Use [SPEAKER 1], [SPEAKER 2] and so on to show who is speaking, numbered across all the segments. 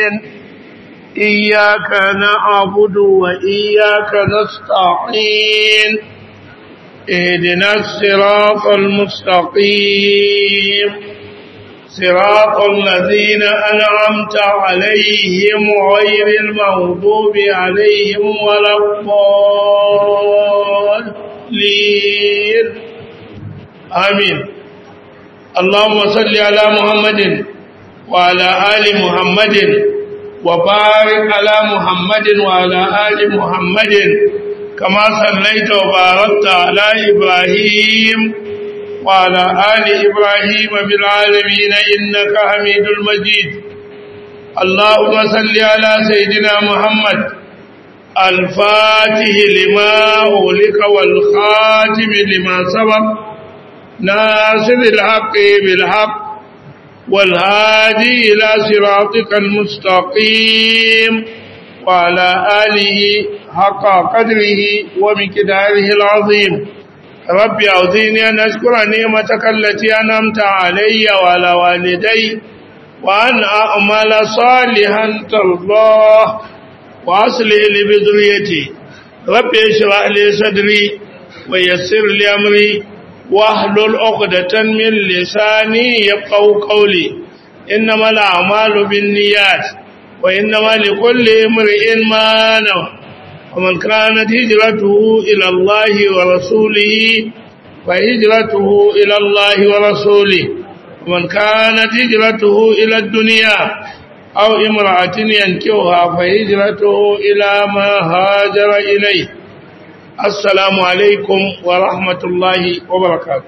[SPEAKER 1] الرحيم إياك نعبد وإياك نستعين اهدنا الصراط المستقيم صراط الذين أنعمت عليهم غير المغضوب عليهم ولا الضالين آمين اللهم صل على محمد وعلى آل محمد وبارك على محمد وعلى آل محمد كما صليت وباركت على إبراهيم وعلى آل إبراهيم بالعالمين إنك حميد المجيد اللهم صل على سيدنا محمد الفاتح لما أغلق والخاتم لما سبق ناصر الحق بالحق والهادي إلى صراطك المستقيم وعلى آله حق قدره ومقداره العظيم رب أعوذني أن أشكر نعمتك التي أنعمت علي وعلى والدي وأن أعمل صالحا ترضاه وأصلح لي بذريتي رب اشرح لي صدري ويسر لي أمري واحلل عقدة من لساني يفقهوا قولي إنما الأعمال بالنيات وإنما لكل امرئ ما نوى ومن كانت هجرته إلى الله ورسوله فهجرته إلى الله ورسوله ومن كانت هجرته إلى الدنيا أو امرأة ينكوها فهجرته إلى ما هاجر إليه السلام عليكم ورحمة الله وبركاته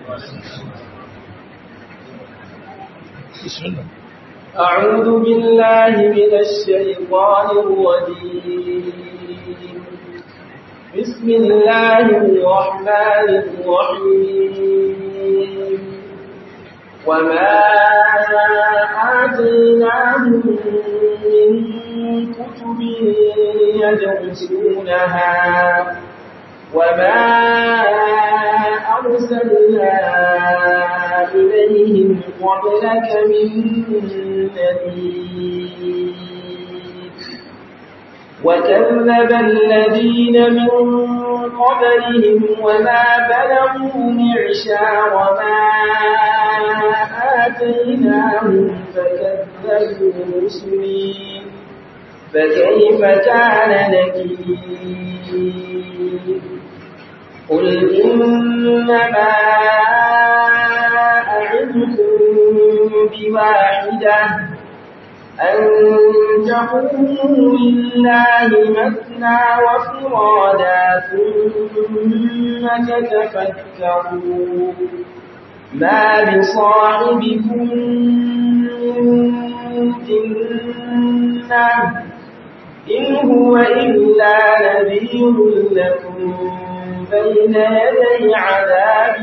[SPEAKER 1] بسم الله
[SPEAKER 2] أعوذ بالله من الشيطان الرجيم بسم الله الرحمن الرحيم وما آتيناهم من كتب يدرسونها وما أرسلنا إليهم قبلك من نذير وكذب الذين من قبلهم وما بلغوا معشار ما آتيناهم فكذبوا رسلي فكيف كان نكير قل إنما أعدكم بواحدة أن تقوموا لله مثنى وفرادا ثم تتفكروا ما بصاحبكم من جنة إن هو إلا نذير لكم بين يدي عذاب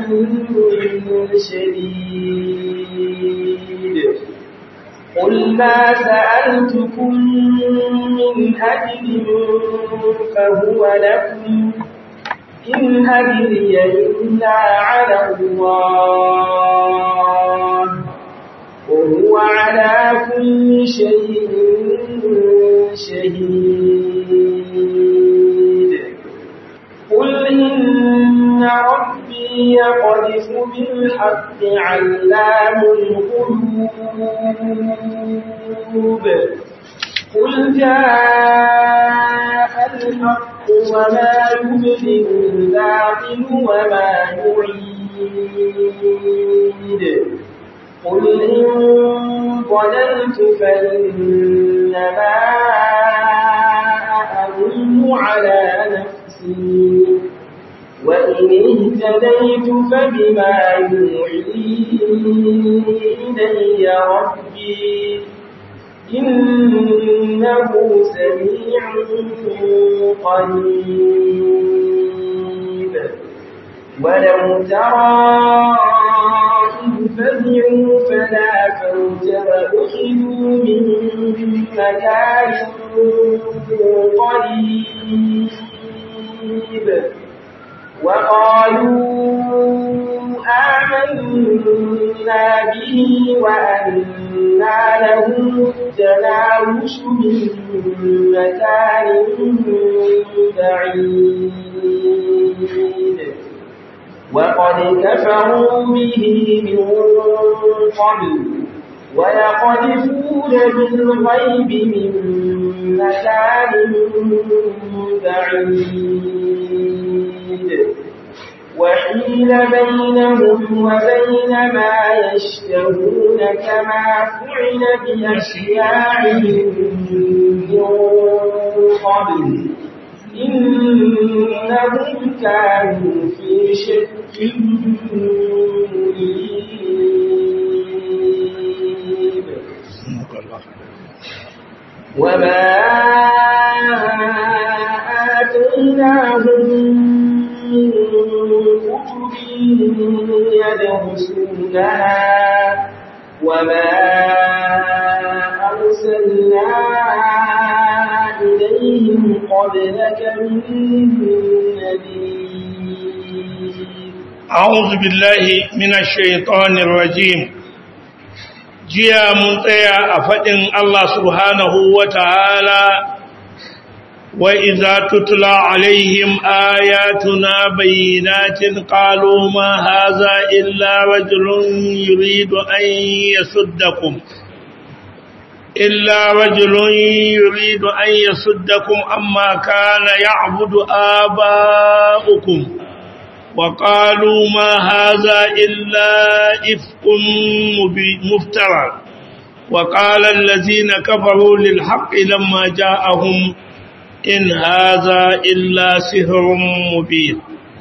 [SPEAKER 2] شديد قل ما سألتكم من أجل فهو لكم إن أجري إلا على الله وهو على كل شيء شهيد قل إن ربي يقذف بالحق علام القلوب قل جاء الحق وما يبدئ الباطل وما يعيد قل إن ضللت فإنما أضل على نفسي وإن اهتديت فبما يوحي إلي ربي إنه سميع قريب ولو ترى إذ فزعوا فلا فوت وأخذوا من مكان قريب وقالوا آمنا به وأنا لهم التناوش من مكان بعيد وقد كفروا به من قبل ولقد فود بالغيب من مكان بعيد وحيل بينهم وبين ما يشتهون كما فعل بأشياعهم من قبل إنهم كانوا في شك مريب وما آتيناهم من كتب يدرسونها وما أرسلنا إليهم قبلك من نذير
[SPEAKER 1] أعوذ بالله من الشيطان الرجيم jiya mun tsaya a faɗin Allah subhanahu wa ta'ala wa iza tutula alaihim ayatuna bayyinatin qalu ma haza illa rajulun yuridu an yasuddakum illa rajulun yuridu an yasuddakum amma kana ya'budu aba'ukum وقالوا ما هذا إلا إفق مفترى وقال الذين كفروا للحق لما جاءهم إن هذا إلا سحر مبين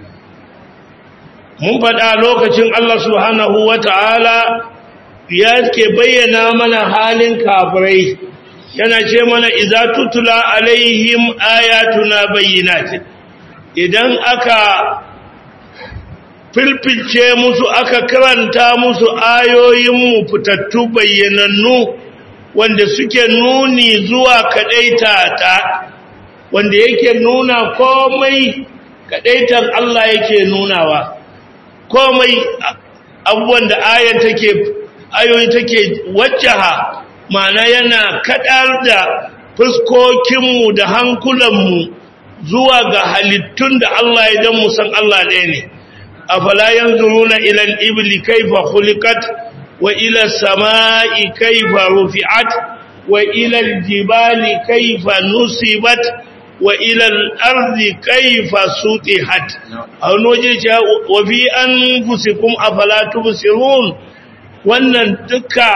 [SPEAKER 1] mun faɗa lokacin Allah subhanahu wa ta'ala ya ke bayyana mana halin kafirai yana ce mana iza tutula alaihim ayatuna bayyinatin idan aka filfilce musu aka karanta musu ayoyinmu fitattu bayyanannu wanda suke nuni zuwa kadaita ta wanda yake nuna komai kadaitan Allah yake nunawa komai abubuwan da ayan take ayoyi take wajjaha ma'ana yana kadar da fuskokinmu da hankulanmu zuwa ga halittun da Allah idan mu san Allah ɗaya ne أفلا ينظرون إلى الإبل كيف خلقت وإلى السماء كيف رفعت وإلى الجبال كيف نصبت وإلى الأرض كيف سطحت أو نوجد وفي أنفسكم أفلا تبصرون wannan duka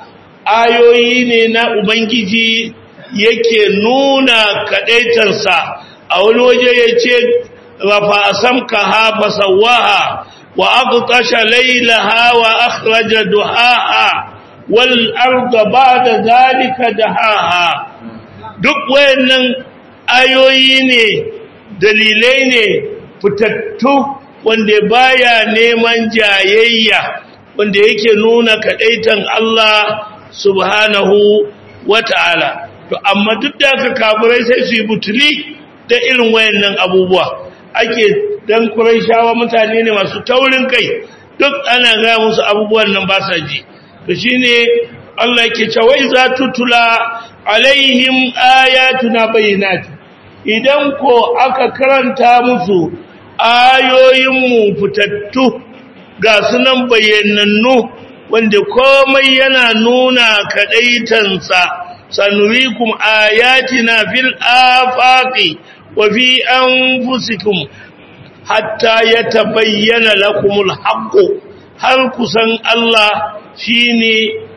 [SPEAKER 1] ayoyi ne na Ubangiji yake nuna kaɗaitarsa a wani waje ya ce رفع سمكها فسواها وأغطش ليلها وأخرج دحاها والأرض بعد ذلك دحاها duk wayannan ayoyi ne dalilai ne fitattu wanda baya neman jayayya wanda yake nuna kadaitan Allah subhanahu wata'ala to amma duk da aka kafirai sai su yi butuli da irin wayannan abubuwa ake dan Qurayshawa mutane ne masu taurin kai duk ana ga musu abubuwan nan ba sa ji to shine Allah yake cewa iza tutula alaihim ayatuna bayyinat idan ko aka karanta musu ayoyin mu fitattu ga sunan bayyanannu wanda komai yana nuna kadaitansa sanurikum ayatina fil afaqi وفي أنفسكم حتى يتبين لكم الحق هل كسن الله شيني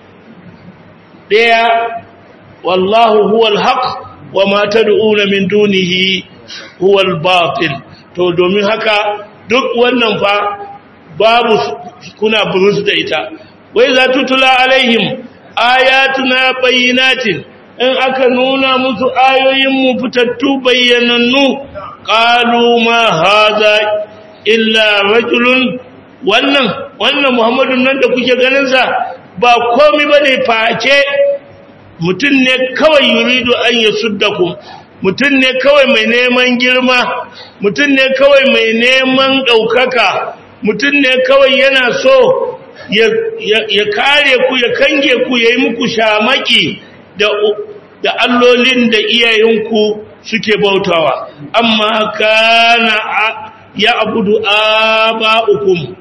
[SPEAKER 1] ديا والله هو الحق وما تدعون من دونه هو الباطل to domin haka duk wannan fa babu kuna burus da ita wai za tutula alaihim ayatuna bayyinatin in aka nuna musu ayoyinmu fitattu bayyanannu qalu ma hadha illa rajulun wannan wannan muhammadun nan da kuke ganin sa ba komai bane face mutun ne kawai yuridu an yasuddakum mutun ne kawai mai neman girma mutun ne kawai mai neman daukaka mutum ne kawai yana so ya kare ku ya kange ku ya yi muku shamaki da da allolin da iyayenku suke bautawa amma kana ya abudu aba'ukum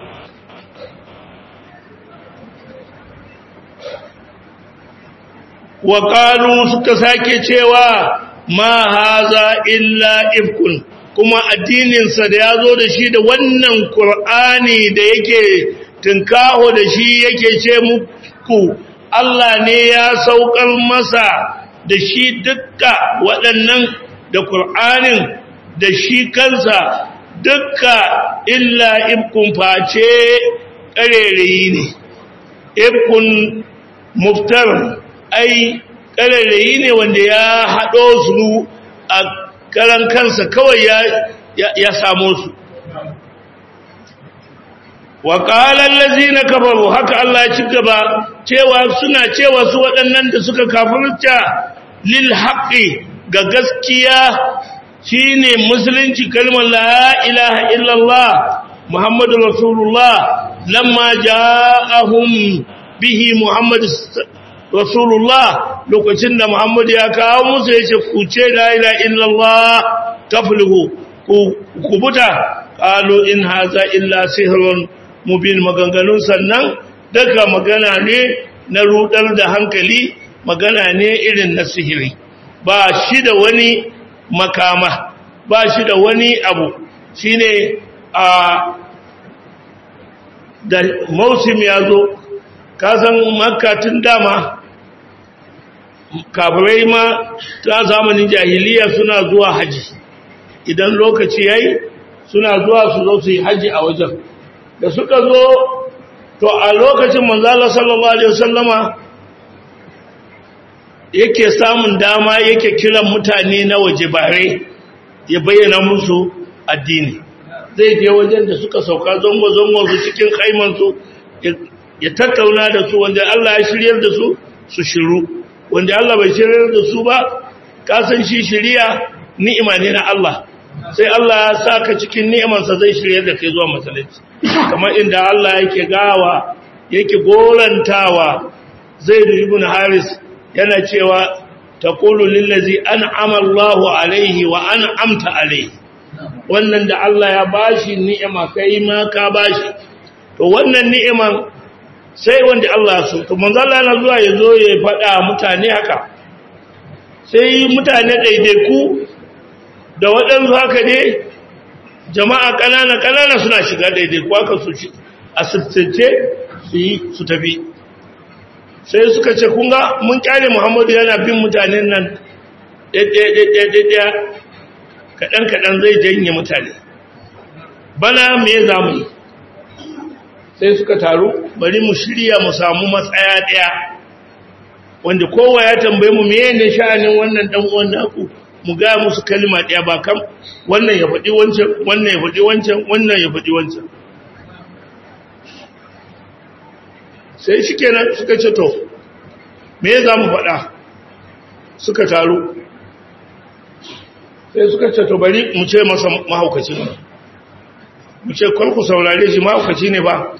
[SPEAKER 1] wa qalu suka sake cewa ma haza illa ifkun kuma addininsa da ya zo da shi da wannan Kur'ani da yake tunkaho da shi yake ce muku Allah ne ya saukar masa da shi dukka waɗannan da Kur'anin da shi kansa dukka illa ifkun face ƙarerayi ne ifkun muftar ai ƙarerayi ne wanda ya haɗo su a karan kansa kawai ya ya samu su wa qala allazina kafaru haka Allah ya ci gaba cewa suna cewa su waɗannan da suka kafirta lil haqqi ga gaskiya shine musulunci kalmar la ilaha illallah muhammadur rasulullah lamma ja'ahum bihi muhammad rasulullah lokacin da muhammad ya kawo musu ya ce ku ce la ilaha illallah taflihu ku kubuta qalu in haza illa sihrun mubin maganganun sannan daga magana ne na rudar da hankali magana ne irin na sihiri ba shi da wani makama ba shi da wani abu shine a da mausim ya zo kasan makka tun dama kafirai ma ta zamanin jahiliya suna zuwa haji idan lokaci yayi suna zuwa su zo su yi haji a wajen da suka zo to a lokacin manzala sallallahu alaihi wasallama yake samun dama yake kiran mutane na waje bare ya bayyana musu addini zai je wajen da suka sauka zango-zango su cikin kaimansu ya tattauna da su wanda Allah ya shiryar da su su shiru wanda Allah bai shiryar da su ba kasan shi shiriya ni'ima ne na Allah sai Allah ya saka cikin ni'imansa zai shiryar da kai zuwa masallaci kamar inda Allah yake gawa yake gorantawa Zaid ibn Haris yana cewa taqulu lillazi an'ama Allahu alaihi wa an'amta alaihi wannan da Allah ya bashi ni'ima kai ma ka bashi to wannan ni'iman sai wanda Allah so to manzo Allah yana zuwa yazo ya faɗa mutane haka sai mutane daidaiku da waɗansu haka ne jama'a ƙanana ƙanana suna shiga daidaiku haka su shi asibtace su yi su tafi sai suka ce kunga mun kyale Muhammadu yana bin mutanen nan ɗaiɗaiɗaiɗaiɗaiɗaya kaɗan-kaɗan zai janye mutane bana me za mu yi sai suka taru bari mu shirya mu samu matsaya ɗaya wanda kowa ya tambaye mu me ne sha'anin wannan ɗan uwan naku mu ga musu kalma ɗaya ba kam wannan ya faɗi wancan wannan ya faɗi wancan wannan ya faɗi wancan sai shi kenan suka ce to me za mu faɗa suka taru sai suka ce to bari mu ce masa mahaukaci ne mu ce ku saurare shi mahaukaci ne ba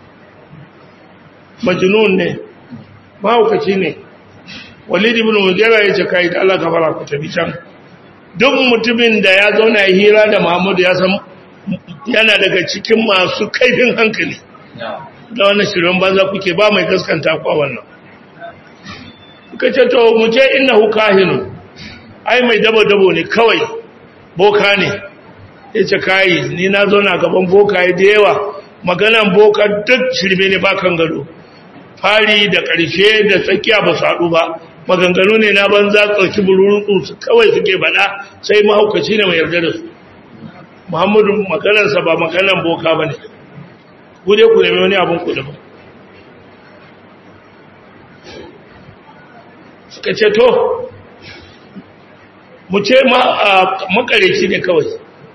[SPEAKER 1] majnun ne mahaukaci ne walid ibn mugira ya ce kai da Allah gafara ku tafi can duk mutumin da ya zauna ya hira da Muhammadu ya san yana daga cikin masu kaifin hankali da wannan shirin banza kuke ba mai gaskanta ku a wannan kuka ce to mu ce innahu kahinun ai mai dabo-dabo ne kawai boka ne ya ce kayi ni na zauna gaban bokaye da yawa maganan boka duk shirme ne bakan gado fari da ƙarshe da tsakiya ba su haɗu ba maganganu ne na banza tsarki burutsu kawai suke baɗa sai mahaukaci ne mai yarda da su muhammadu maganarsa ba maganan boka ba ne gude ku nemi wani abin kudu ba suka ce to mu ce makareci ne kawai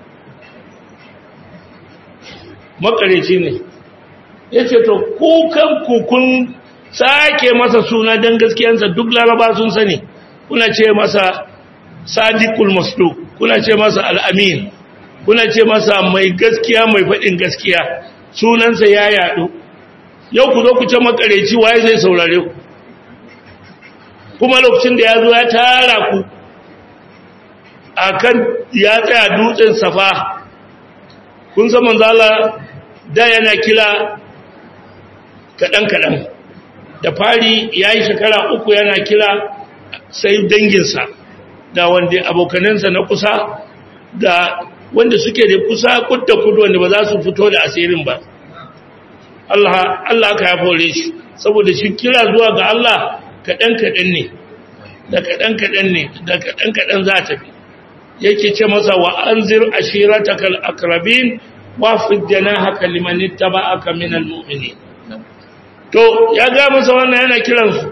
[SPEAKER 1] makareci ne ya ce to kukan kukun sake masa suna don gaskiyansa duk laraba sun sani kuna ce masa sadiqul masdu kuna ce masa al'amin kuna ce masa mai gaskiya mai faɗin gaskiya sunansa ya yaɗu yau ku zo ku ce makareci waye zai saurare ku kuma lokacin da ya zo ya tara ku akan ya tsaya dutsen safa kun san manzala da yana kila kaɗan-kaɗan da fari ya yi shekara uku yana kila sai danginsa da wanda abokanansa na kusa da wanda suke da kusa kudda kudu wanda ba za su fito da asirin ba Allah Allah ka ya fore shi saboda shi kira zuwa ga Allah kaɗan-kaɗan ne da kaɗan-kaɗan ne da kaɗan-kaɗan za ta fi yake ce masa wa anzir ashiratakal akrabin wa fi janahaka liman ittaba'aka minal mu'minin to ya ga masa wannan yana kiransu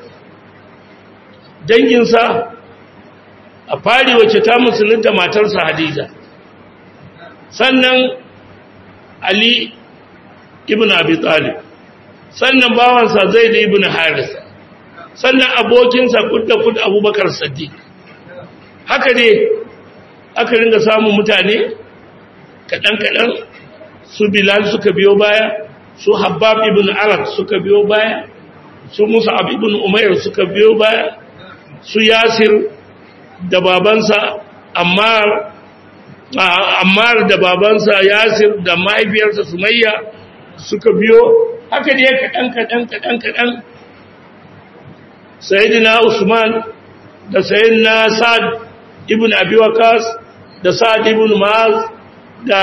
[SPEAKER 1] danginsa a fari wacce ta musulunta matarsa Hadiza sannan Ali ibn Abi Talib sannan bawansa Zaid ibn Harisa sannan abokinsa kudda kud Abubakar Siddiq haka ne aka ringa samun mutane kadan kadan su Bilal suka biyo baya su Habbab ibn Arab suka biyo baya su Mus'ab ibn Umair suka biyo baya su Yasir da babansa Ammar Ammar da babansa Yasir da mahaifiyarsa Sumayya suka biyo haka ne kaɗan kaɗan kaɗan kaɗan Sayyidina Usman da Sayyidina Sa'ad ibn Abi Waqqas da Sa'ad ibn Mu'az da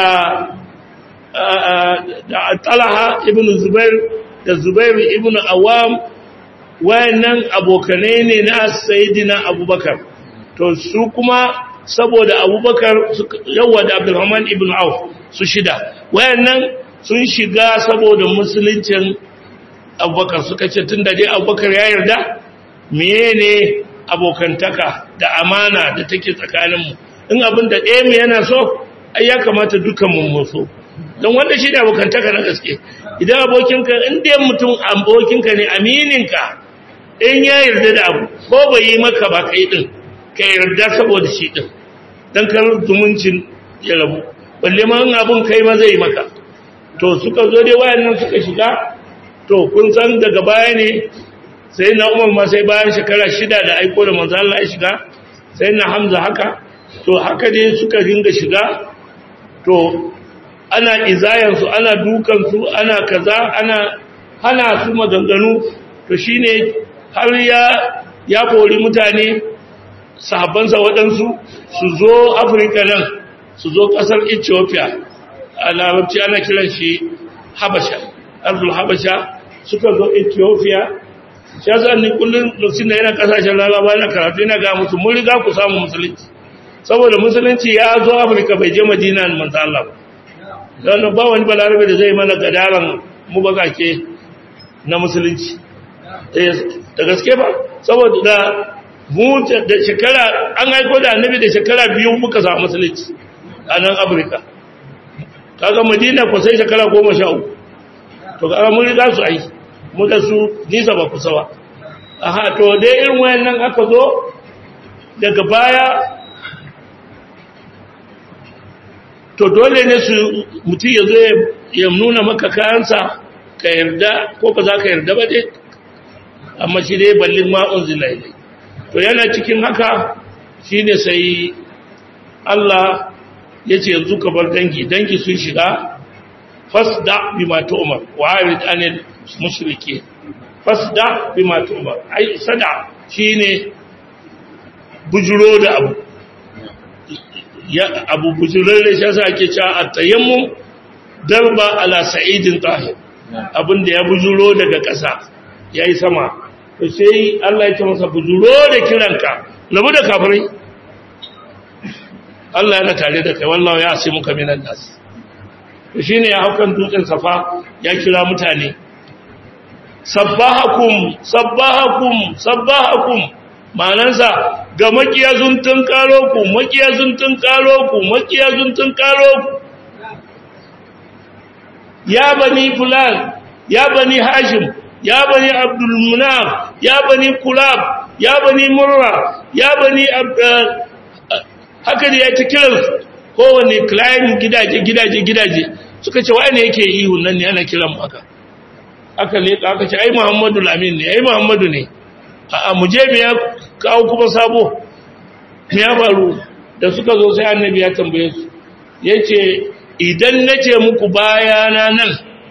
[SPEAKER 1] da Talha ibn Zubair da Zubair ibn Awam wayannan abokanai ne na Sayyidina Abubakar to su kuma saboda abubakar yawa da abdulrahman ibn auf su shida wayannan sun shiga saboda musuluncin abubakar suka ce tun da dai abubakar ya yarda meye ne abokantaka da amana da take tsakaninmu in abin da ɗaya mu yana so ai ya kamata dukan mu so don wanda shi ne abokantaka na gaske idan abokinka in dai mutum abokinka ne amininka in ya yarda da abu ko bai yi maka ba kai din ka yarda saboda shi din dan kar zumuncin ya rabu balle ma in abun kai ma zai maka to suka zo dai wayannan suka shiga to kun san daga baya ne sai na Umar ma sai bayan shekara shida da aiko da manzo Allah ya shiga sai na Hamza haka to haka dai suka dinga shiga to ana izayan su ana dukan su ana kaza ana hana su maganganu to shine har ya ya kori mutane sahabbansa waɗansu su zo afirka nan su zo ƙasar ethiopia a larabci ana kiran shi habasha arzul habasha suka zo ethiopia shi yasa ni kullum lokacin da yana ƙasashen lalaba yana karatu yana ga musu mun riga ku samu musulunci saboda musulunci ya zo afirka bai je madina manzo Allah ba don ba wani balarabe da zai mana gadaran mu bagake na musulunci da gaske ba saboda da mu da shekara an haiko da annabi da shekara biyu muka samu musulunci a nan afirka kaga madina ko sai shekara goma sha uku to kaga mun riga su ai mu da su nisa ba kusa ba aha to dai irin wayannan aka zo daga baya to dole ne su mutum ya zo ya nuna maka kayansa ka yarda ko ba za ka yarda ba dai amma shi dai ballin ma'un zilai to yana cikin haka shine sai Allah ya ce yanzu ka bar dangi dangi sun shiga fasda bima tu'mar wa arid anil mushriki fasda bima tu'mar ai sada shine bujuro da abu ya abu bujuro da shi yasa ake cewa at-tayammum darba ala sa'idin tahir abinda ya bujuro daga ƙasa yayi sama to sai Allah ya ce masa bujuro da kiranka labu da kafirai Allah yana tare da kai wallahi ya sai muka minan nas to shine ya haukan dutsen safa ya kira mutane sabbahakum sabbahakum sabbahakum ma'anansa ga makiyazun tun karo ku makiyazun tun karo ku makiyazun tun karo ku ya bani fulan ya bani hashim ya bani abdul munaf ya bani kulab ya bani murra ya bani haka da ya ta kiransu kowane client gidaje gidaje gidaje suka ce wai ne yake ihun nan ne ana kiran mu aka aka leka aka ce ai Muhammadu Lamin ne ai Muhammadu ne a mu je mu ya kawo kuma sabo me ya faru da suka zo sai annabi ya tambaye su yace idan nace muku bayana nan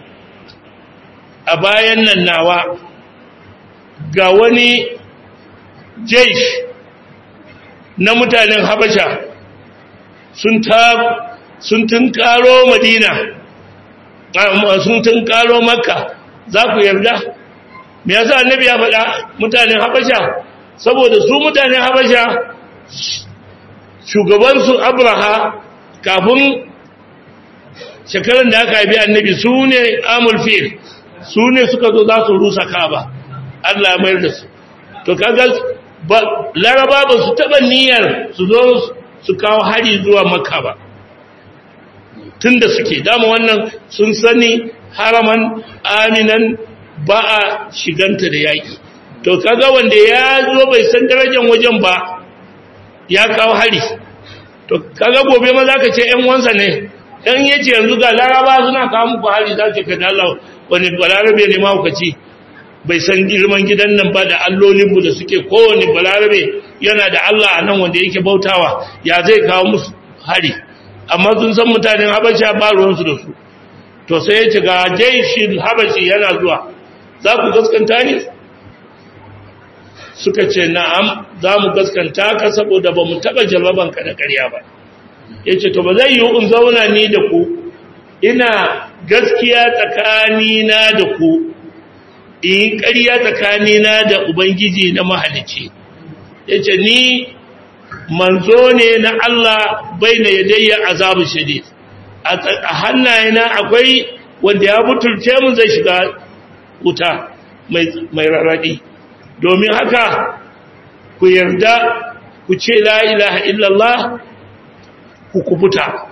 [SPEAKER 1] a bayan nan nawa ga wani jaish na mutanen habasha sun ta sun tunkaro madina sun tunkaro makka za ku yarda me yasa annabi ya faɗa mutanen habasha saboda su mutanen habasha shugabansu abraha kafin shekaran da aka haifi annabi su ne amul fil su ne suka zo za su rusa kaba Allah ya mayar da su to kaga laraba ba su taɓa niyyar su zo su kawo hari zuwa makka ba tun da suke dama wannan sun sani haraman aminan ba a shiganta da yaƙi to kaga wanda ya zo bai san darajar wajen ba ya kawo hari to kaga gobe ma za ka ce ‘yan wansa ne ‘yan yace yanzu ga laraba suna kawo muku hari za ka kada Allah wani balarabe ne mahaukaci bai san girman gidan nan ba da allolinmu da suke kowane balarabe yana da Allah a nan wanda yake bautawa ya zai kawo musu hari amma sun san mutanen habasha ba ruwansu da su to sai ya ce ga jaishin habashi yana zuwa za ku gaskanta ne suka ce na'am za mu gaskanta ka saboda ba mu taɓa jarrabanka da ƙarya ba ya ce to ba zai yi in zauna ni da ku ina gaskiya tsakanina da ku in ƙarya tsakanina da ubangiji na mahalici ya ce ni manzo ne na Allah bai na yadayya azabu shadid a hannayena akwai wanda ya butulce mu zai shiga wuta mai rarraɗi domin haka ku yarda ku ce la ilaha illallah ku kubuta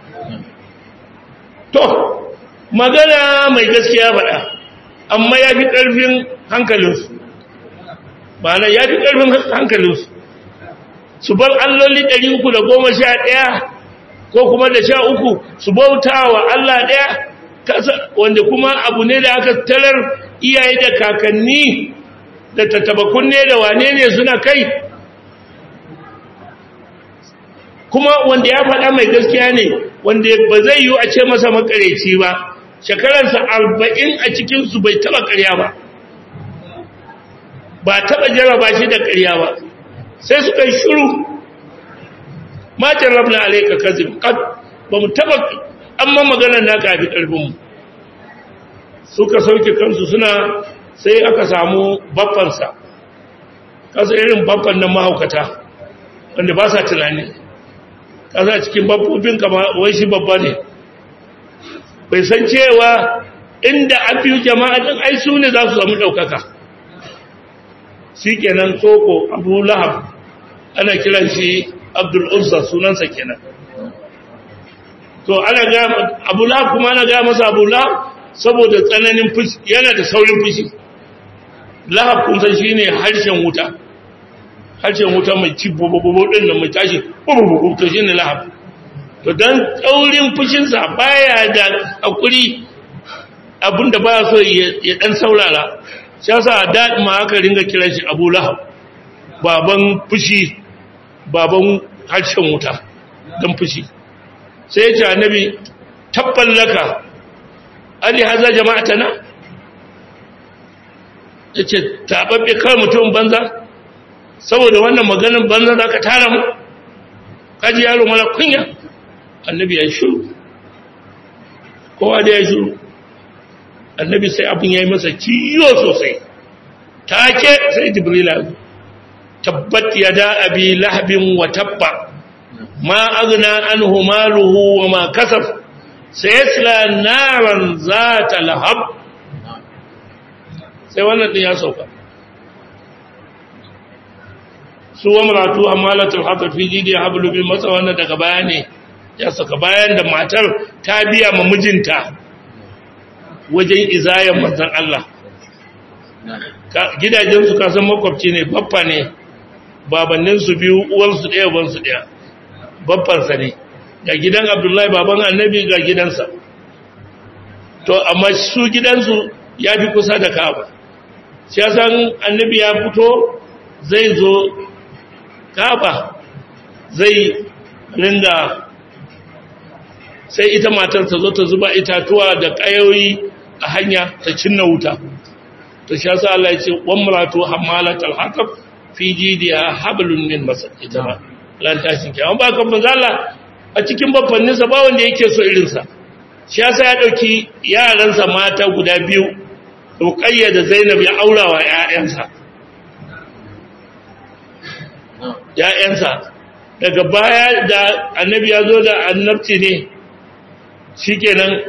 [SPEAKER 1] to magana mai gaskiya faɗa amma ya fi ƙarfin hankalinsu ma'ana ya fi ƙarfin hankalinsu su bar alloli ɗari uku da goma sha ɗaya ko kuma da sha uku su bauta wa Allah ɗaya wanda kuma abu ne da aka tarar iyaye da kakanni da tattabakun ne da wane ne suna kai kuma wanda ya faɗa mai gaskiya ne wanda ba zai yi a ce masa makareci ba shekararsa arba'in a cikinsu bai taɓa ƙarya ba ba taɓa jaraba shi da ƙarya ba sai suka yi shuru ma jarrabna alayka kazib qad ba mu taba amma magana na kafi karfin mu suka sauke kansu suna sai aka samu babban sa kasa irin babban nan mahaukata wanda ba sa tunani kasa cikin babbobin kama wai shi babba ne bai san cewa inda an biyu jama'a din ai su ne za su samu daukaka shikenan tsoko abu lahab ana kiran shi abdul uzza sunansa kenan to ana ga abu lahab kuma ana ga masa abu lahab saboda tsananin fushi yana da saurin fushi lahab kun san shine harshen wuta harshen wuta mai ci bobobobo din nan mai tashi bobobobo to shine lahab to dan tsaurin fushin sa baya da hakuri abinda baya so ya dan saurara shi yasa da ma aka ringa kiran shi abu lahab baban fushi baban harshen wuta don fushi sai ya ce annabi tabban laka ali haza jama'ata na ya ce taɓaɓɓe kawai mutum banza saboda wannan maganin banza za ka tara mu kaji yaro mala kunya annabi ya shuru kowa da ya shuru annabi sai abin ya yi masa ciyo sosai take sai jibrila tabbat yada abi lahabin wa tabba ma aghna anhu maluhu wa ma kasab sayasla naran zata lahab sai wannan din ya sauka su amratu amalatul hatab fi jidi hablu bil masa wannan daga baya ne ya saka bayan da matar ta biya ma mijinta wajen izayen manzon Allah gidajensu kasan makwabci ne baffa ne babanninsu biyu uwansu ɗaya uwansu ɗaya babbansa ne ga gidan abdullahi baban annabi ga gidansa to amma su gidansu ya fi kusa da kaba shi ya san annabi ya fito zai zo kaba zai ringa sai ita matar ta zo ta zuba itatuwa da ƙayoyi a hanya ta cinna wuta to shi yasa Allah ya ce wamratu hammalatal hatab fi jidiha hablun min masad ita ma ran tashin kiyama ba kan manzo Allah a cikin babbannin sa ba wanda yake so irin sa shi yasa ya dauki yaran sa mata guda biyu Ruqayya da Zainab ya aurawa ƴaƴansa ƴaƴansa daga baya da annabi ya zo da annabci ne shikenan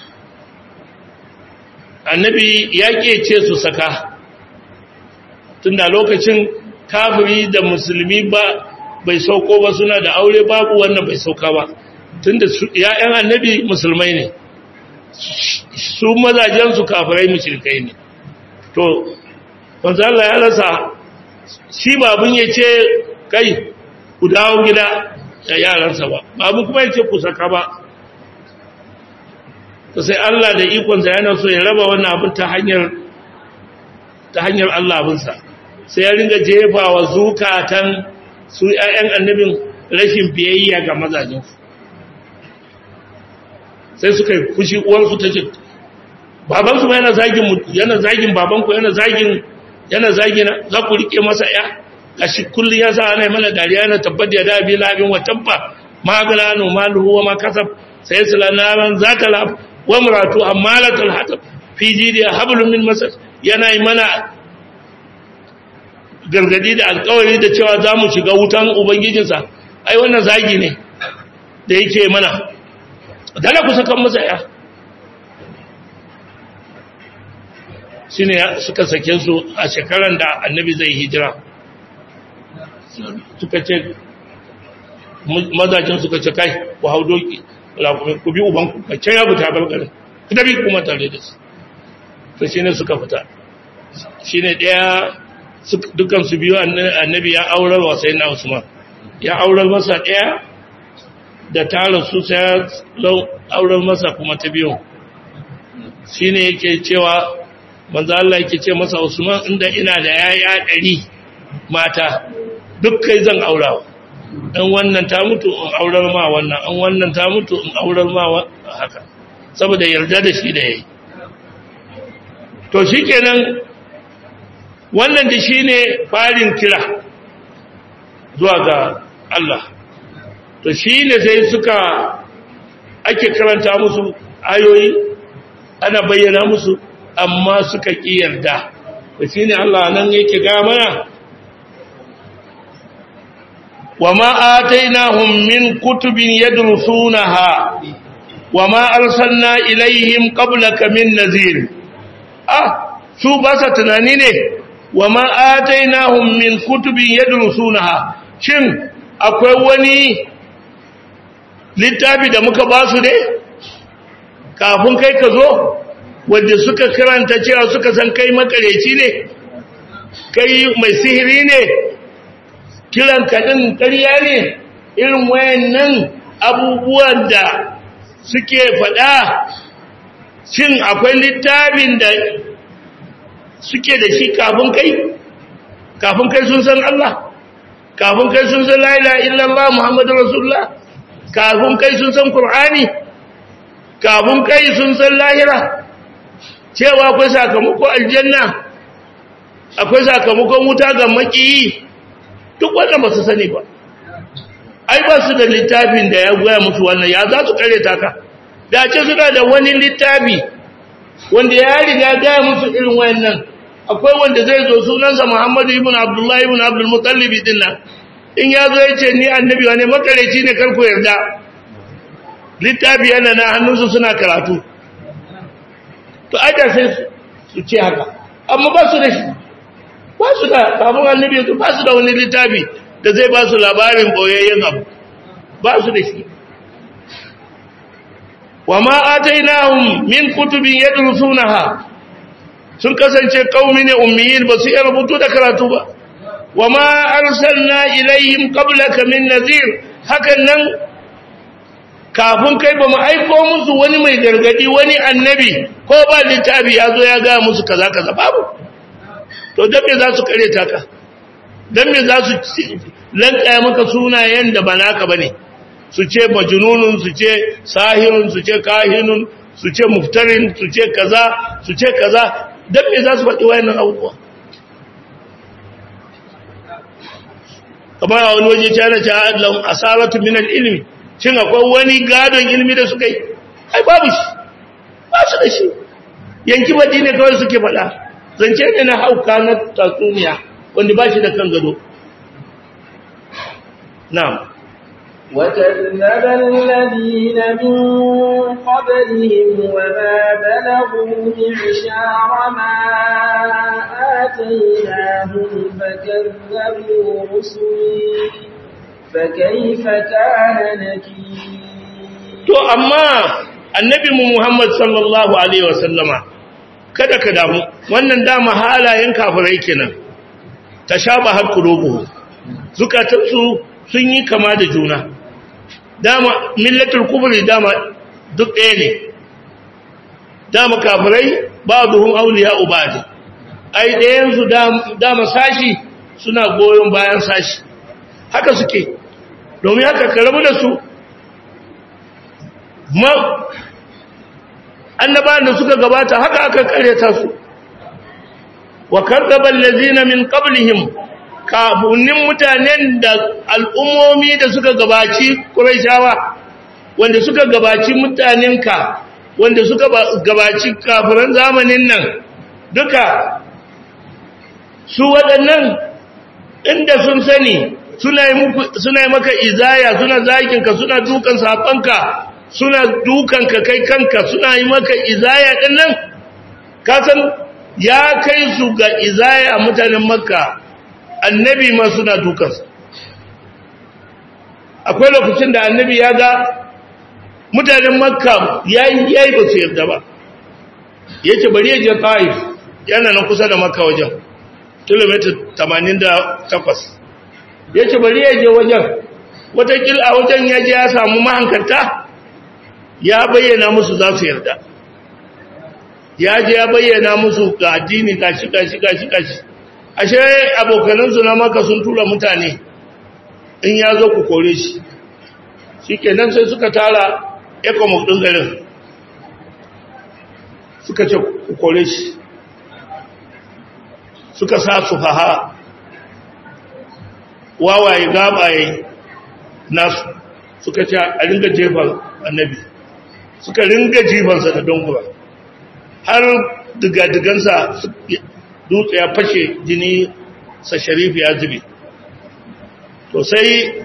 [SPEAKER 1] annabi ya ce su saka tunda lokacin kafiri da musulmi ba bai sauko ba suna da aure babu wannan bai sauka ba tunda ya'yan annabi musulmai ne su mazajen su kafirai mushrikai ne to wanzu Allah ya rasa shi babun ya ce kai ku dawo gida da yaransa ba babu kuma ya ce ku saka ba to sai Allah da ikonsa yana so ya raba wannan abin ta hanyar ta hanyar Allah abinsa sai ya ringa jefa wa zukatan su ƴaƴan annabin rashin biyayya ga mazajinsu sai suka yi fushi uwansu ta ce babansu ma yana zagin yana zagin babanku yana zagin yana zagina za ku rike masa ya gashi kullum ya sa ana mana dariya na tabbat ya dabi labin wa tabba ma galano maluhu wa ma kasab sai su lanaran zata lab wa muratu ammalatul hatab fi jidiya hablum min masad yana yi mana gargadi da alkawari da cewa za mu shiga wutan ubangijinsa ai wannan zagi ne da yake mana dala ku sakan masa ya shi ne suka sake su a shekaran da annabi zai hijira suka ce mazajen suka ce kai ku hau doki ku bi ubanku ka ce ya buta balgarin ku tabi kuma tare da su to shi ne suka fita shi ne ɗaya dukansu biyu annabi ya aurar wa sai na usman ya aurar masa ɗaya da tara su sai aurar masa kuma ta biyu shi ne yake cewa manzo Allah yake ce masa usman inda ina da yaya ɗari mata duk kai zan aurawa in wannan ta mutu in aurar ma wannan in wannan ta mutu in aurar ma haka saboda yarda da shi da yayi to shikenan wannan da shine farin kira zuwa ga Allah to shine sai suka ake karanta musu ayoyi ana bayyana musu amma suka ki yarda to shine Allah nan yake ga mana وما آتيناهم من كتب يدرسونها وما أرسلنا إليهم قبلك من نذير آه شو بس تنانيني وما آتيناهم من كتب يدرسونها شن akwai wani littafi da muka ba su ne kafin kai ka zo wanda suka karanta cewa suka san kai makareci ne kai mai sihiri ne kiran kaɗin ƙarya ne irin wayannan abubuwan da suke faɗa shin akwai littafin da suke da shi kafin kai kafin kai sun san Allah kafin kai sun san la ilaha illallah muhammadu rasulullah kafin kai sun san qur'ani kafin kai sun san lahira cewa akwai sakamako aljanna akwai sakamakon wuta ga makiyi duk wannan ba su sani ba ai ba su da littafin da ya goya musu wannan ya za su kare taka da ce suna da wani littafi wanda ya riga gaya musu irin wannan akwai wanda zai zo sunansa Muhammadu ibn Abdullahi ibn Abdul Muttalib din nan in ya zo ya ce ni annabi wane makareci ne karku yarda littafi yana na hannunsu suna karatu to aida sai su ce haka amma ba su da shi ba su da kafin annabi yanzu ba su da wani littafi da zai ba su labarin boyayyen abu ba su da shi wa ma atainahum min kutubin yadrusunaha sun kasance qaumi ne ummiyin ba su iya rubutu da karatu ba wa ma arsalna ilaihim qablaka min nadhir hakan nan kafin kai ba mu aiko musu wani mai gargadi wani annabi ko ba littafi ya zo ya ga musu kaza kaza babu to dan me za su kareta ka dan me za su lankaya maka sunayen da ba naka bane su ce majnunun su ce sahirun su ce kahinun su ce muftarin su ce kaza su ce kaza dan me za su faɗi wayannan abubuwa kamar a wani waje ta na ta lahum asaratu min al-ilmi shin akwai wani gadon ilmi da suka yi ai babu shi ba su da shi yanki baɗi ne kawai suke faɗa zance ne na hauka na tatsuniya wanda ba shi da kan gado na'am
[SPEAKER 2] وكذب الذين من قبلهم وما بلغوا معشار ما آتيناهم فكذبوا رسلي فكيف كان نكير
[SPEAKER 1] to amma annabi mu Muhammad sallallahu alaihi wasallama kada ka damu wannan dama halayen kafirai kenan tashabahat qulubuhum zukatansu sun yi kama da juna dama millatul kufri dama duk ɗaya ne dama kafirai ba'duhum awliya ubadi ai ɗayan su dama sashi suna goyon bayan sashi haka suke domin haka ka rabu da su ma annabawan da suka gabata haka aka karyata su wa kadzaba allazina min qablihim kafunin mutanen da al'ummomi da suka gabaci Qurayshawa wanda suka gabaci mutanenka wanda suka gabaci kafiran zamanin nan duka su waɗannan inda sun sani suna yi maka izaya suna zaginka suna dukan safanka suna dukanka kai kanka suna yi maka izaya ɗin nan kasan ya kai su ga izaya mutanen makka annabi ma suna dukansa akwai lokacin da annabi ya ga mutanen makka ya yi ba su yarda ba ya ce bari ya je ta'if yana nan kusa da makka wajen kilomita 88 ya ce bari ya je wajen watakil a wajen ya je ya samu mahankarta ya bayyana musu za su yarda ya je ya bayyana musu ga addini gashi gashi gashi gashi ashe abokanansu na maka sun tura mutane in ya zo ku kore shi shi kenan sai suka tara ecomoc ɗin garin suka ce ku kore shi suka sa su haha wawaye gabaye nasu suka ce a ringa jefan annabi suka ringa jifansa da dongura har digadigansa dutse ya fashe jini sa sharifi ya zube to sai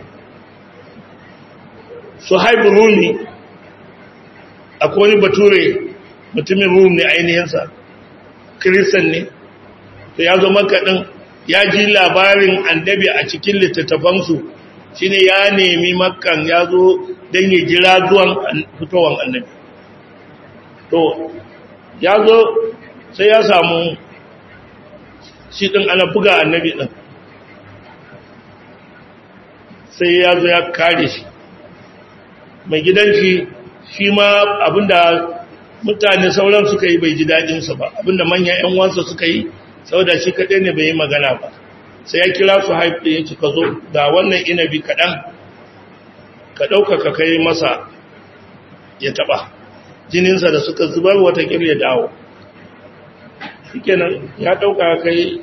[SPEAKER 1] su haibu rumi akwai wani bature mutumin rumi ainihinsa kiristan ne to ya zo makaɗin ya ji labarin annabi a cikin littattafansu shi ne ya nemi makan ya zo don ya jira zuwan fitowar annabi to ya zo sai ya samu shi ɗin ana buga annabi ɗin sai ya zo ya kare shi mai gidanci shi ma abinda mutane sauran suka yi bai ji daɗinsa ba abinda manyan 'yan wansa suka yi saboda shi kaɗai ne bai yi magana ba sai ya kira su haifu ya ci ka zo ga wannan inabi kaɗan ka ɗauka ka kai masa ya taɓa jininsa da suka zubar wata ya dawo shikenan ya ɗauka kai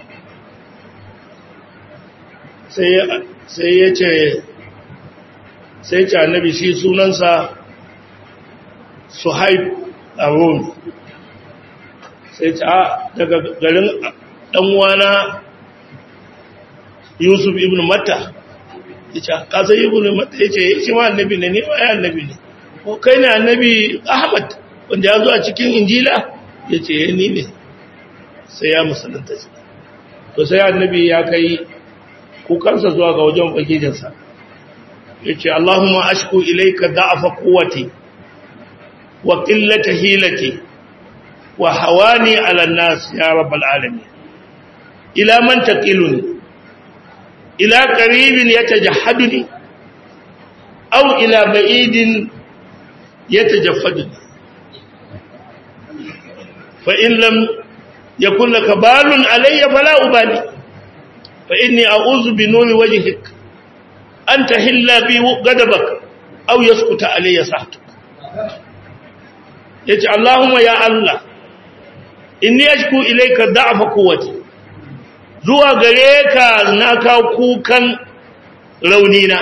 [SPEAKER 1] sai ya ce sai ce annabi shi sunansa suhaib a rome sai ce a daga garin ɗanwana yusuf ibn matta ya ce kasa ibn matta ya ce shi ma annabi ne ne ya annabi ne ko kai ne annabi ahmad wanda ya zo a cikin injila ya ce ni ne sai ya musulunta shi to sai annabi ya kai kukansa zuwa ga wajen ubangijinsa ya ce Allahumma ashku ilaika da'afa quwwati wa qillata hilati wa hawani 'ala an-nas ya rabbal alamin ila man taqiluni ila qaribin yatajahhaduni aw ila ba'idin yatajaffadu fa in lam yakun laka balun alayya fala ubali fa inni a'udhu bi nuri wajhik an tahilla bi ghadabak aw yaskuta alayya sahtuk yace Allahumma ya Allah inni ashku ilayka da'fa quwwati zuwa gare ka na ka kukan raunina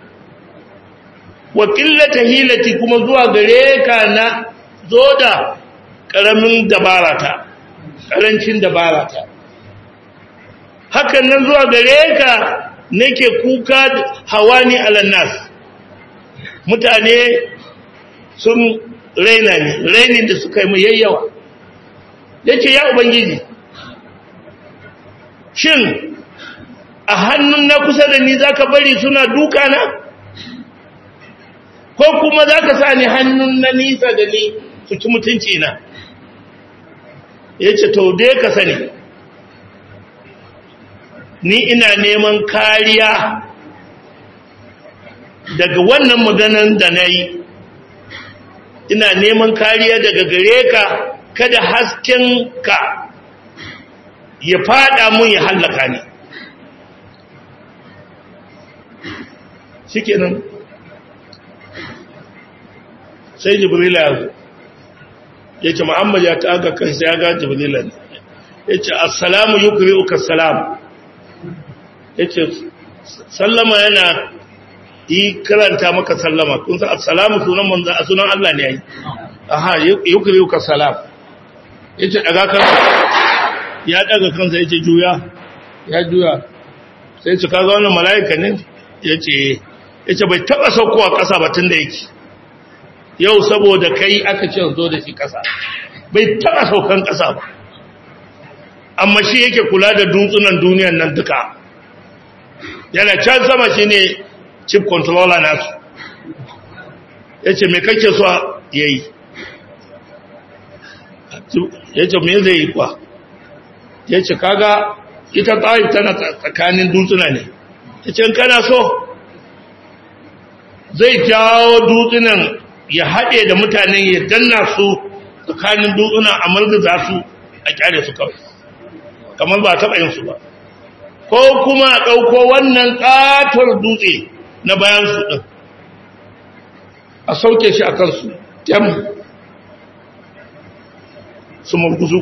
[SPEAKER 1] wa qillata hilati kuma zuwa gare ka na zo da karamin dabarata karancin dabarata hakan nan zuwa gare ka nake kuka hawani alannas mutane sun raina ni rainin da suka yi mu yayyawa yace ya ubangiji shin a hannun na kusa da ni zaka bari suna duka na ko kuma zaka sa ni hannun na nisa da ni su ci mutunci na yace to dai ka sani ni ina neman kariya daga wannan maganan da na yi ina neman kariya daga gare ka kada hasken ka ya fada mun ya hallaka ni shikenan sai jibrila ya zo ya ce muhammad ya ta aga kansa ya ga jibrila ne ya ce assalamu yukri'uka salam ya ce sallama yana yi karanta maka sallama kun san assalamu sunan manzo a sunan Allah ne yayi aha yukri'uka salam ya ce daga kansa ya daga kansa ya ce juya ya juya sai ce kaga wannan mala'ika ne ya ce ya ce bai taba saukowa ƙasa ba tun da yake yau saboda kai aka ce zo da shi ƙasa bai taba saukan ƙasa ba amma shi yake kula da dutsunan duniyan nan duka yana can sama shi ne chief controller nasu ya ce mai kake so ya yi ya ce me zai yi kwa ya ce kaga ita tsayi tana tsakanin dutsuna ne ya ce kana so zai jawo dutsunan ya haɗe da mutanen ya danna su tsakanin dutsuna a margaza su a kyale su kawai kamar ba taɓa yin su ba ko kuma a ɗauko wannan ƙatar dutse na bayan su ɗin a sauke shi a kansu jam su murguzu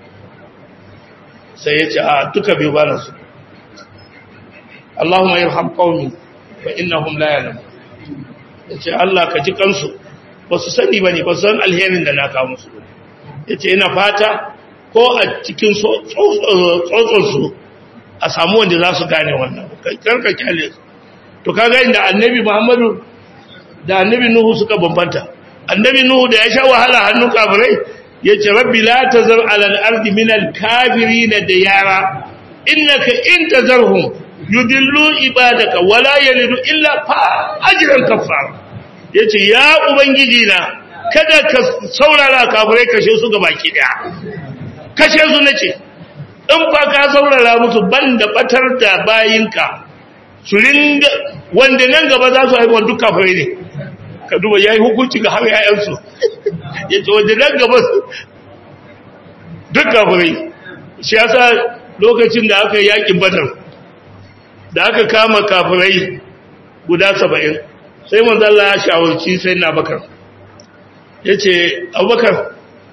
[SPEAKER 1] sai ya ce a duka biyu ba na su Allahumma yarham qaumi fa innahum la ya'lamun yace Allah ka ji kansu ba su sani bane ba san alherin da na kawo musu yace ina fata ko a cikin tsotson su a samu wanda za su gane wannan karka kyale to kaga inda annabi Muhammadu da annabi Nuhu suka bambanta annabi Nuhu da ya sha wahala hannun kafirai yace rabbi la tazar ala al-ardi min al-kafirin diyara innaka in tazarhum yudillu ibadaka wala yalidu illa fa ajran kafar yace ya ubangiji na kada ka saurara kafirai kashe su ga baki daya kashe su nace in fa ka saurara musu banda batar da bayinka su ringa wanda nan gaba za su haifa duk kafirai ne ka duba yayi hukunci ga har yayansu yace wanda nan gaba duk kafirai shi yasa lokacin da aka yi yakin badar da aka kama kafirai guda saba'in sai manzala ya shawarci sai na bakar ya ce abubakar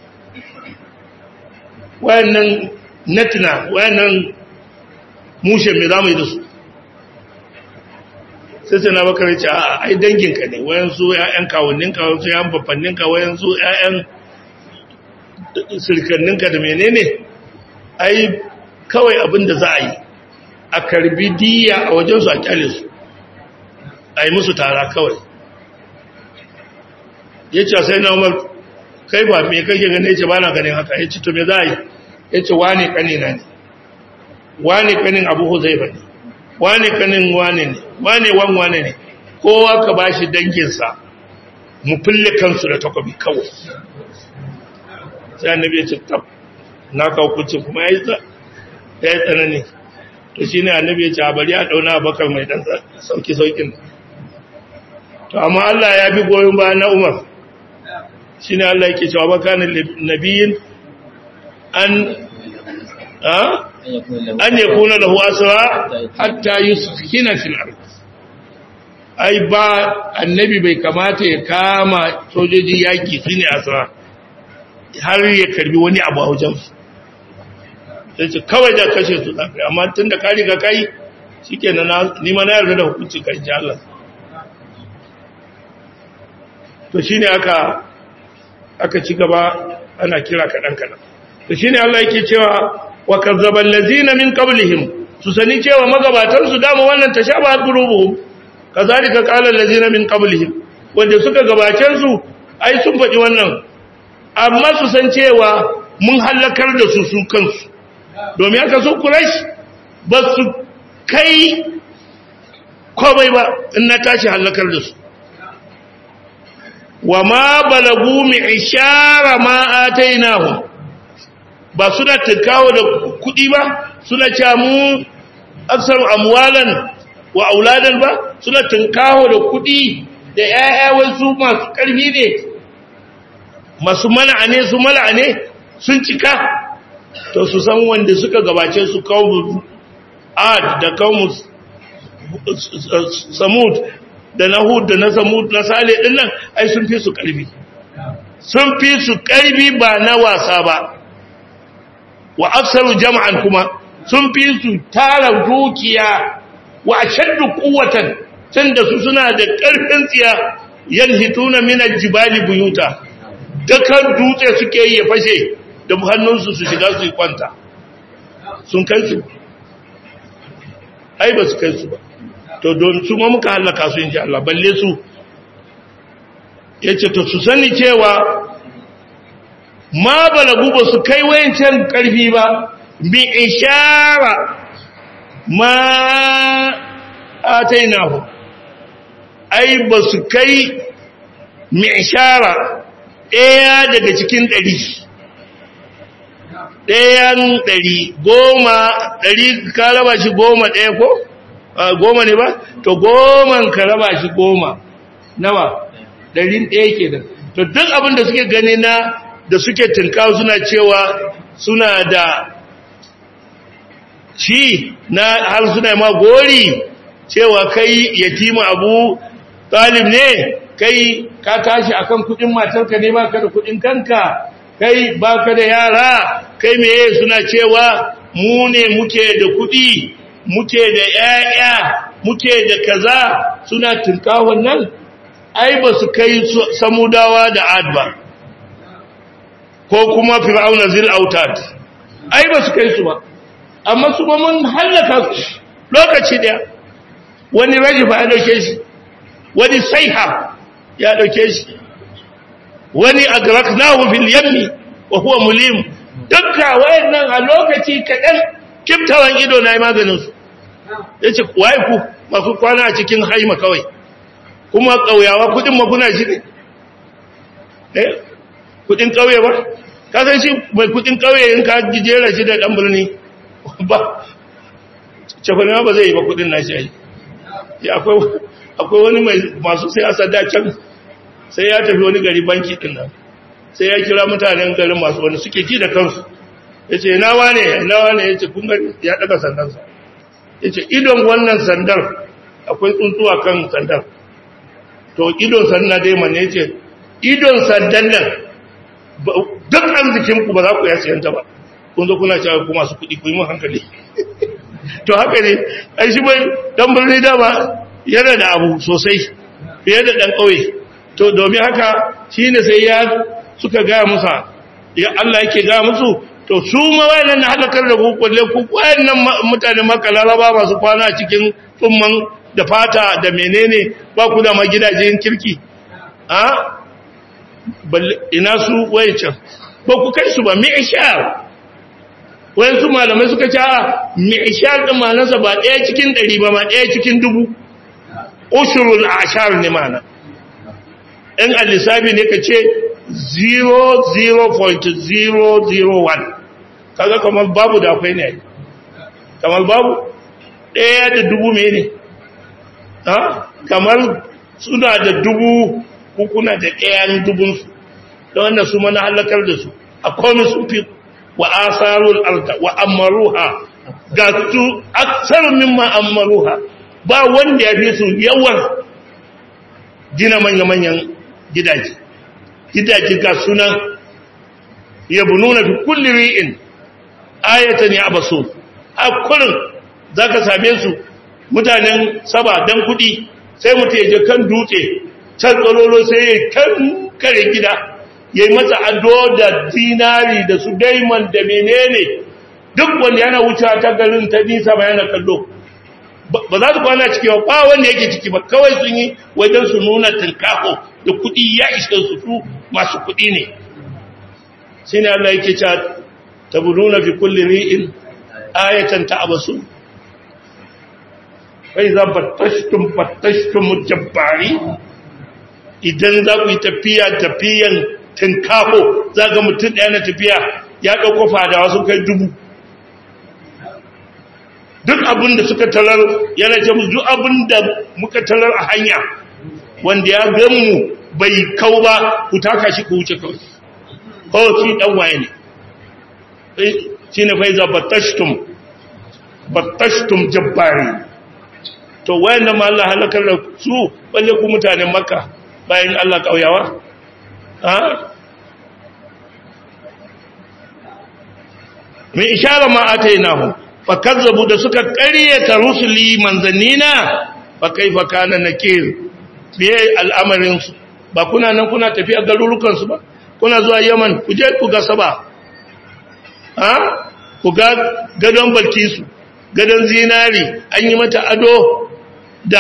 [SPEAKER 1] wayannan natina wayannan mushe mai za mu yi da su sai sai na bakar ya ce a ai danginka ne wayansu ya'yan kawunninka wayansu ya'yan babbanninka wayansu ya'yan sirkanninka da menene ai kawai abin da za a yi a karbi diya a wajensu a kyale su a yi musu tara kawai ya ce sai na umar kai ba mai kake gane ya ce ba na ganin haka ya ce to me za a yi ya ce wane kanina ne wane kanin abu huzaifa ne wane kanin wane ne wane wan wane ne kowa ka ba shi danginsa mu fille kansu da takwabi kawai sai annabi ya ce tab na kawo kucin kuma ya yi tsanani to shi ne annabi ya ce a bari a ɗauna bakar mai ɗan sauki-saukin to amma Allah ya bi goyon bayan na umar shine Allah yake cewa bakanin nabiyin an a an yakuna lahu asra hatta yuskina fil ard ai ba annabi bai kamata ya kama sojoji yaki shine asra har ya karbi wani abu a wajen su sai ce kawai da kashe su zafi amma tun da kari ga kai shi ke ni ma na yarda da hukunci kan ji Allah to shi ne aka aka ci gaba ana kira kaɗan-kaɗan to shi ne Allah yake cewa wa kazzaban lazina min qablihim su sani cewa magabatansu dama wannan ta sha ba qulubuhum kazalika qala allazina min qablihim wanda suka gabace su ai sun faɗi wannan amma su san cewa mun halakar da su su kansu domin aka so kurash ba su kai komai ba in na tashi halakar da su wa ma balagu mi ishara ma atainahu ba suna tinkawo da kudi ba suna cewa mu aksar amwalan wa auladan ba suna tinkawo da kudi da ƴaƴa wasu masu ƙarfi ne masu mala'a ne su mala'a ne sun cika to su san wanda suka gabace su kawo ad da kawo samud da na hud da na samud na sale din nan ai sun fi su karfi sun fi su karfi ba na wasa ba wa aksaru jama'an kuma sun fi su tara dukiya wa ashaddu quwwatan tunda su suna da karfin tsiya yanhituna min aljibali buyuta dakan dutse suke yi ya fashe da hannunsu su shiga su yi kwanta sun kai su ai ba su kai su ba to don su ma muka hallaka su insha Allah balle su yace to su sani cewa ma balagu ba su kai wayancan karfi ba bi ishara ma atainahu ai ba su kai mi ishara ɗaya daga cikin ɗari ɗayan ɗari goma ɗari ka raba shi goma ɗaya ko? goma ne ba? to goman ka raba shi goma nawa ɗarin ɗaya ke da to duk abin da suke gani na da suke tunkawa suna cewa suna da shi na har suna ma gori cewa kai yatima abu talib ne kai ka tashi akan kudin matarka ne ba ka da kudin kanka kai baka da yara kai meye suna cewa mu ne muke da kuɗi muke da ƴaƴa muke da kaza suna tinkawon nan ai ba su kai samudawa da ad ba ko kuma fir'auna zil autad ai ba su kai su ba amma su ba mun hallaka su lokaci daya wani rajifa ya dauke shi wani saiha ya dauke shi wani agraknahu fil yammi wa huwa mulim dukka wayannan a lokaci kadan kiftawan ido na maganin su yace waye ku masu kwana a cikin haima kawai kuma kauyawa kudin maguna shi ne eh kudin kauye ba ka san shi mai kudin kauye in ka jera shi da dan birni ba cefane ba zai yi ba kudin nashi ai akwai akwai wani mai masu siyasa da can sai ya tafi wani gari banki din nan sai ya kira mutanen garin masu wani suke ji da kansu ya ce na wane na wane ya ce kun gani ya daga sandansa ya ce idon wannan sandar akwai tsuntsuwa kan sandar to idon sandar dai mana ya ce idon sandan nan duk arzikinku ba za ku ya siyanta ba kun zo kuna cewa ku masu kuɗi ku yi mun hankali to haka ne ai shi bai dan birni dama yana da abu sosai fiye da dan ƙauye to domin haka shi ne sai ya suka gaya musa ya Allah yake gaya musu to su ma wayannan na halakar da ku kulle ku wayannan mutane maka laraba masu kwana cikin tsumman da fata da menene ba ku da ma gidajen kirki a ina su wayancan ba ku kai su ba mi'ishar wayansu malamai suka ce a mi'ishar din manasa ba ɗaya cikin ɗari ba ma ɗaya cikin dubu ushurul ashar ne mana in alisabi ne ka ce 0.001 kaga kamar babu da akwai ne kamar babu ɗaya da dubu mene ha kamar suna da dubu kuna da ɗayan dubunsu da wanda su mana halakar da su a komai sun fi wa asarul arda wa amaruha ga su aksar mimma amaruha ba wanda ya fi su yawan gina manya-manyan gidaje gidaje ga sunan yabnuna fi kulli ri'in ayatan ya basu a kullun zaka same su mutanen saba dan kudi sai mutum ya je kan dutse can tsololo sai ya kan kare gida yayi masa ado da zinari da su diamond da menene duk wanda yana wucewa ta garin ta nisa ba yana kallo ba za su kwana ciki ba ba wanda yake ciki ba kawai sun yi wajen su nuna tinkaho da kudi ya ishe su su masu kudi ne shi ne Allah yake cewa tabununa fi kulli ri'in ayatan ta'abasu kai za battashtum battashtum jabbari idan za ku yi tafiya tafiyan tinkaho za ga mutum ɗaya na tafiya ya ɗauko fadawa sun kai dubu duk abin da suka talar yana ce musu duk abin da muka talar a hanya wanda ya ganmu bai kau ba ku taka shi ku wuce kawai kawai shi dan waye ne shi ne faiza batashtum batashtum jabbari to wayan ma Allah halakar da su balle ku mutanen makka bayan Allah kauyawa ha min ishara ma atainahu fakazzabu da suka ƙaryata rusuli manzannina fa kaifa kana nakir biye al'amarin su ba kuna nan kuna tafiya garurukan su ba kuna zuwa Yaman ku je ku ga saba ha ku ga gadon Balkisu gadon zinari an yi mata ado da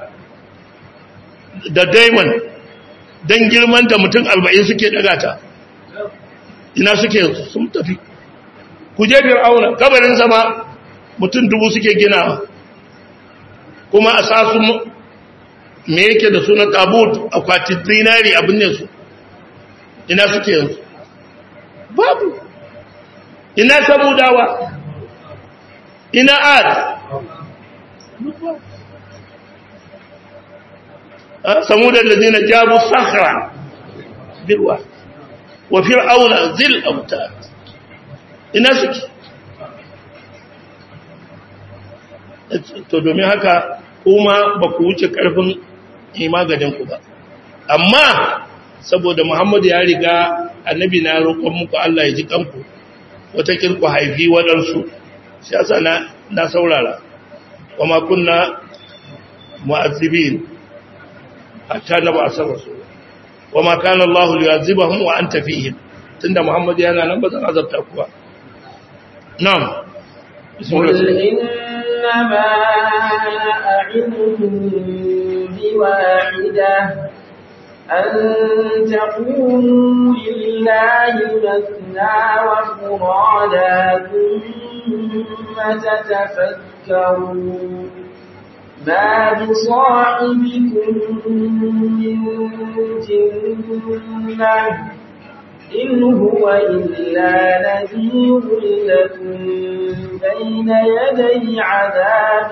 [SPEAKER 1] da diamond dan girman da mutum 40 suke daga ta ina suke sun tafi ku je fir'auna kabarin sama mutum dubu suke ginawa kuma a sa su me yake da suna tabut akwatin zinari abin ne su ina suke yanzu babu ina samudawa ina ad samudan da zina jabu sahara birwa wa fir'auna zil auta ina suke to domin haka kuma ba ku wuce karfin ku ba amma saboda muhammadu ya riga annabi na roƙon muku Allah ya ji kanku wata kirku haifi waɗansu shi yasa na na saurara kuma kunna mu'azzibin hatta na ba asar rasul wama kana Allah liyazibahum wa anta fihim tunda muhammadu yana nan ba zan azabta ku ba na'am
[SPEAKER 2] قل إنما أعظكم بواحدة أن تقوموا لله مثنى وفرادا ثم تتفكروا ما بصاحبكم من جنة إن هو إلا نذير لكم بين يدي عذاب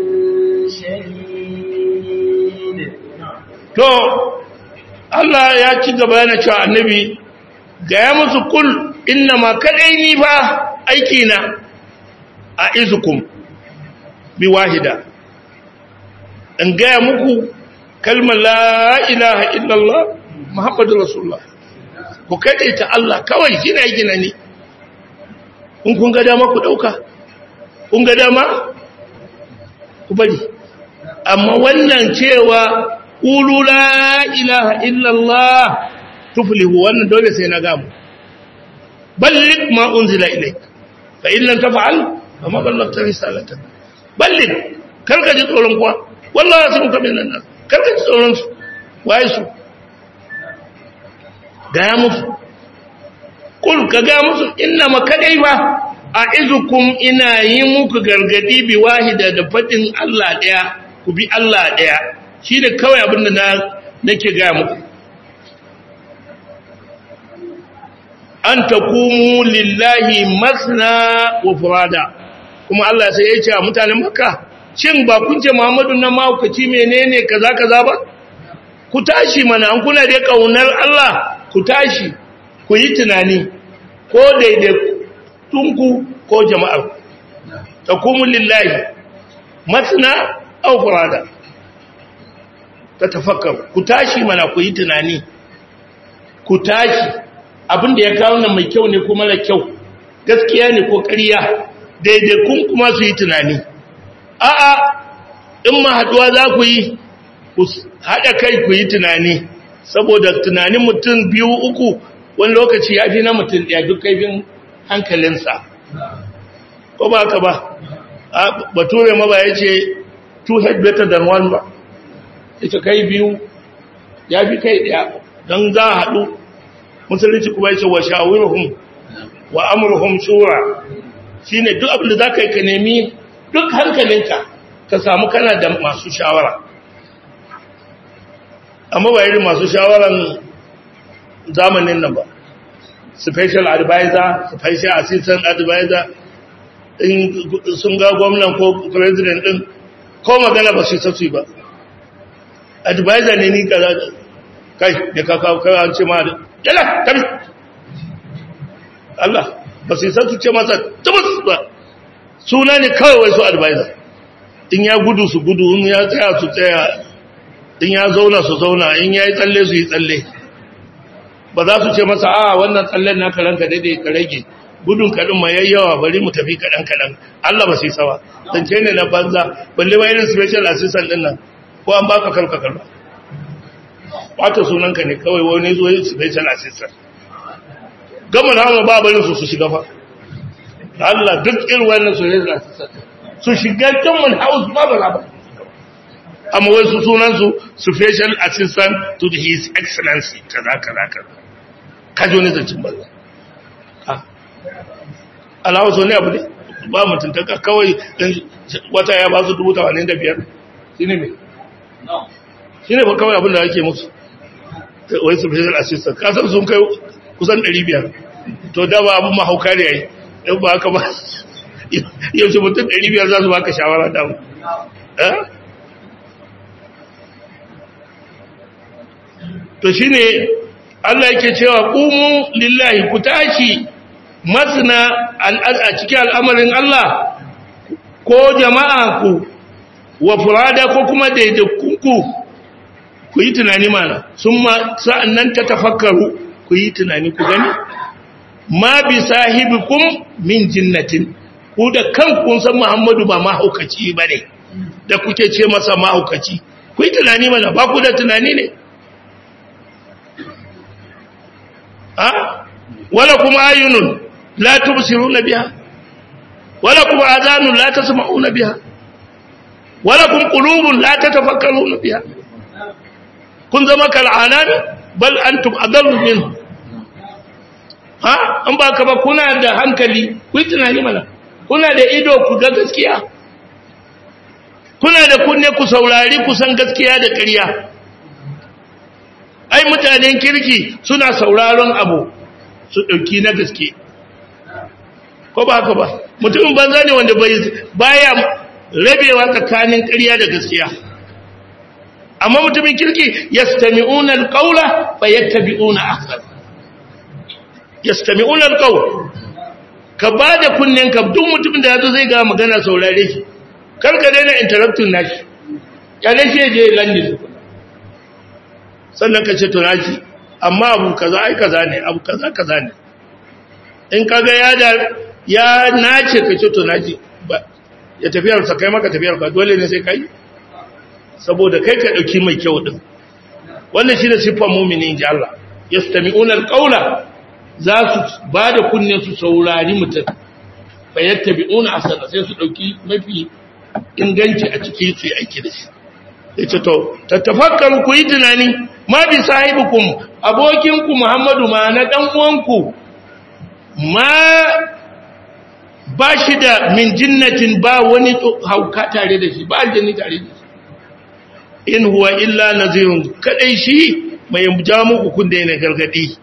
[SPEAKER 2] شديد
[SPEAKER 1] to Allah ya ci gaba yana cewa annabi ga ya musu kul inna ma kadai ni fa aiki na a izukum bi wahida in ga muku kalmar la ilaha illallah muhammadur rasulullah ku kaɗe ta Allah kawai shi na gina ne in kun ga dama ku ɗauka kun ga dama ku bari amma wannan cewa ƙulu la ilaha illallah tuflihu wannan dole sai na gamu ballik ma unzila ilaik fa in lam taf'al fa ma ballagta risalatan ballik karka ji tsoron kuwa wallahi sun ka min nan karka ji tsoron su waye su gaya musu kul ka gaya musu inna makadai ba a izukum ina yi muku gargadi bi wahida da fadin Allah daya ku bi Allah daya shi da kawai abinda na nake gaya muku an takumu lillahi masna wa furada kuma Allah sai ya ce a mutanen makka shin ba kun ce muhammadu na mahaukaci menene kaza kaza ba ku tashi mana an kuna da kaunar Allah ku tashi ku yi tunani ko daidaitunku ko jama'ar takumu lillahi masna aw furada ta tafakkar ku tashi mana ku yi tunani ku tashi abinda ya kawo nan mai kyau ne ko mara kyau gaskiya ne ko ƙarya daidaikun kuma su yi tunani a'a in ma haduwa za ku yi ku haɗa kai ku yi tunani saboda tunanin mutum biyu uku wani lokaci ya fi na mutum ɗaya duk kaifin hankalinsa ko ba ka ba bature ma ba ya ce two head better than one ba ita kai biyu ya fi kai ɗaya don za a haɗu musulunci kuma ya ce wa shawirhum wa amurhum shura shi ne duk abin da za ka yi ka nemi duk hankalinka ka samu kana da masu shawara amma ba irin masu shawaran zamanin nan ba special advisor special assistant advisor in sun ga gwamnan ko president din ko magana ba su sassu ba advisor ne ni kaza kai da ka kawo kai an ce ma da yala tabi Allah ba su sassu ce masa tabas ba suna ne kawai wai su advisor in ya gudu su gudu in ya tsaya su tsaya in ya zauna su zauna in ya yi tsalle su yi tsalle ba za su ce masa a wannan tsallen naka ranka daidai ka rage gudun kaɗin ma yayyawa bari mu tafi kaɗan-kaɗan Allah ba sai sawa zance ne na banza balle ma irin special assistant ɗin nan ko an baka karka karba wata sunanka ne kawai wani zo yin special assistant gama na hama ba barin su su shiga fa Allah duk irin wannan special assistant su shiga common house ba ba ba amma wai su sunansu special assistant to his excellency kaza kaza kaza kajo ne zancin banza alawa so ne abu ne ba mutuntaka kawai wata ya ba su dubu tawanin da biyar shi ne mai shi ne ba kawai abin da ake musu wai special assistant kasar sun kai kusan 500 to da ba abin mahauka ne yayi in ba haka ba yaushe mutum 500 za su baka shawara da mu to shine Allah yake cewa qumu lillahi ku tashi masna a cikin al'amarin Allah ko jama'a ku wa furada ko kuma daidaikunku ku yi tunani mana sun ma sa'annan ta tafakkaru ku yi tunani ku gani ma bi sahibikum min jinnatin ku da kanku san Muhammadu ba mahaukaci bane da kuke ce masa mahaukaci ku yi tunani mana ba ku da tunani ne ha wala kuma ayunun la tubsiruna biha wala kuma azanun la tasma'una biha wala kun qulubun la tatafakkaruna biha kun zama kal'anan bal antum adallu minhu ha an ba ka ba kuna da hankali ku yi tunani mana kuna da ido ku ga gaskiya kuna da kunne ku saurari ku san gaskiya da ƙarya ai mutanen kirki suna sauraron abu su ɗauki na gaske ko ba haka ba mutumin banza ne wanda baya rabewa tsakanin ƙarya da gaskiya amma mutumin kirki yastami'una alqawla fayattabi'una ahsan yastami'una alqawl ka bada kunnen ka duk mutumin da yazo zai ga magana saurare shi kar ka daina interrupting nashi ya ne shi je landin sannan ka ce to naji amma abu kaza ai kaza ne abu kaza kaza ne in kaga ya da ya nace ka ce to naji ya tafiyar sa kai maka tafiyar ka dole ne sai kai saboda kai ka dauki mai kyau din wannan shine sifar mu'mini inji Allah yastami'una alqawla za su bada kunne su saurari mutum fayattabi'una asana sai su dauki mafi inganci a cikin su aiki da shi yace to tattafakkaru ku yi tunani ma bi sahibukum abokinku Muhammadu ma na dan uwanku ma ba shi da min jinnatin ba wani hauka tare da shi ba aljanni tare da shi in huwa illa nazirun kadai shi mai ja muku kun da yana gargadi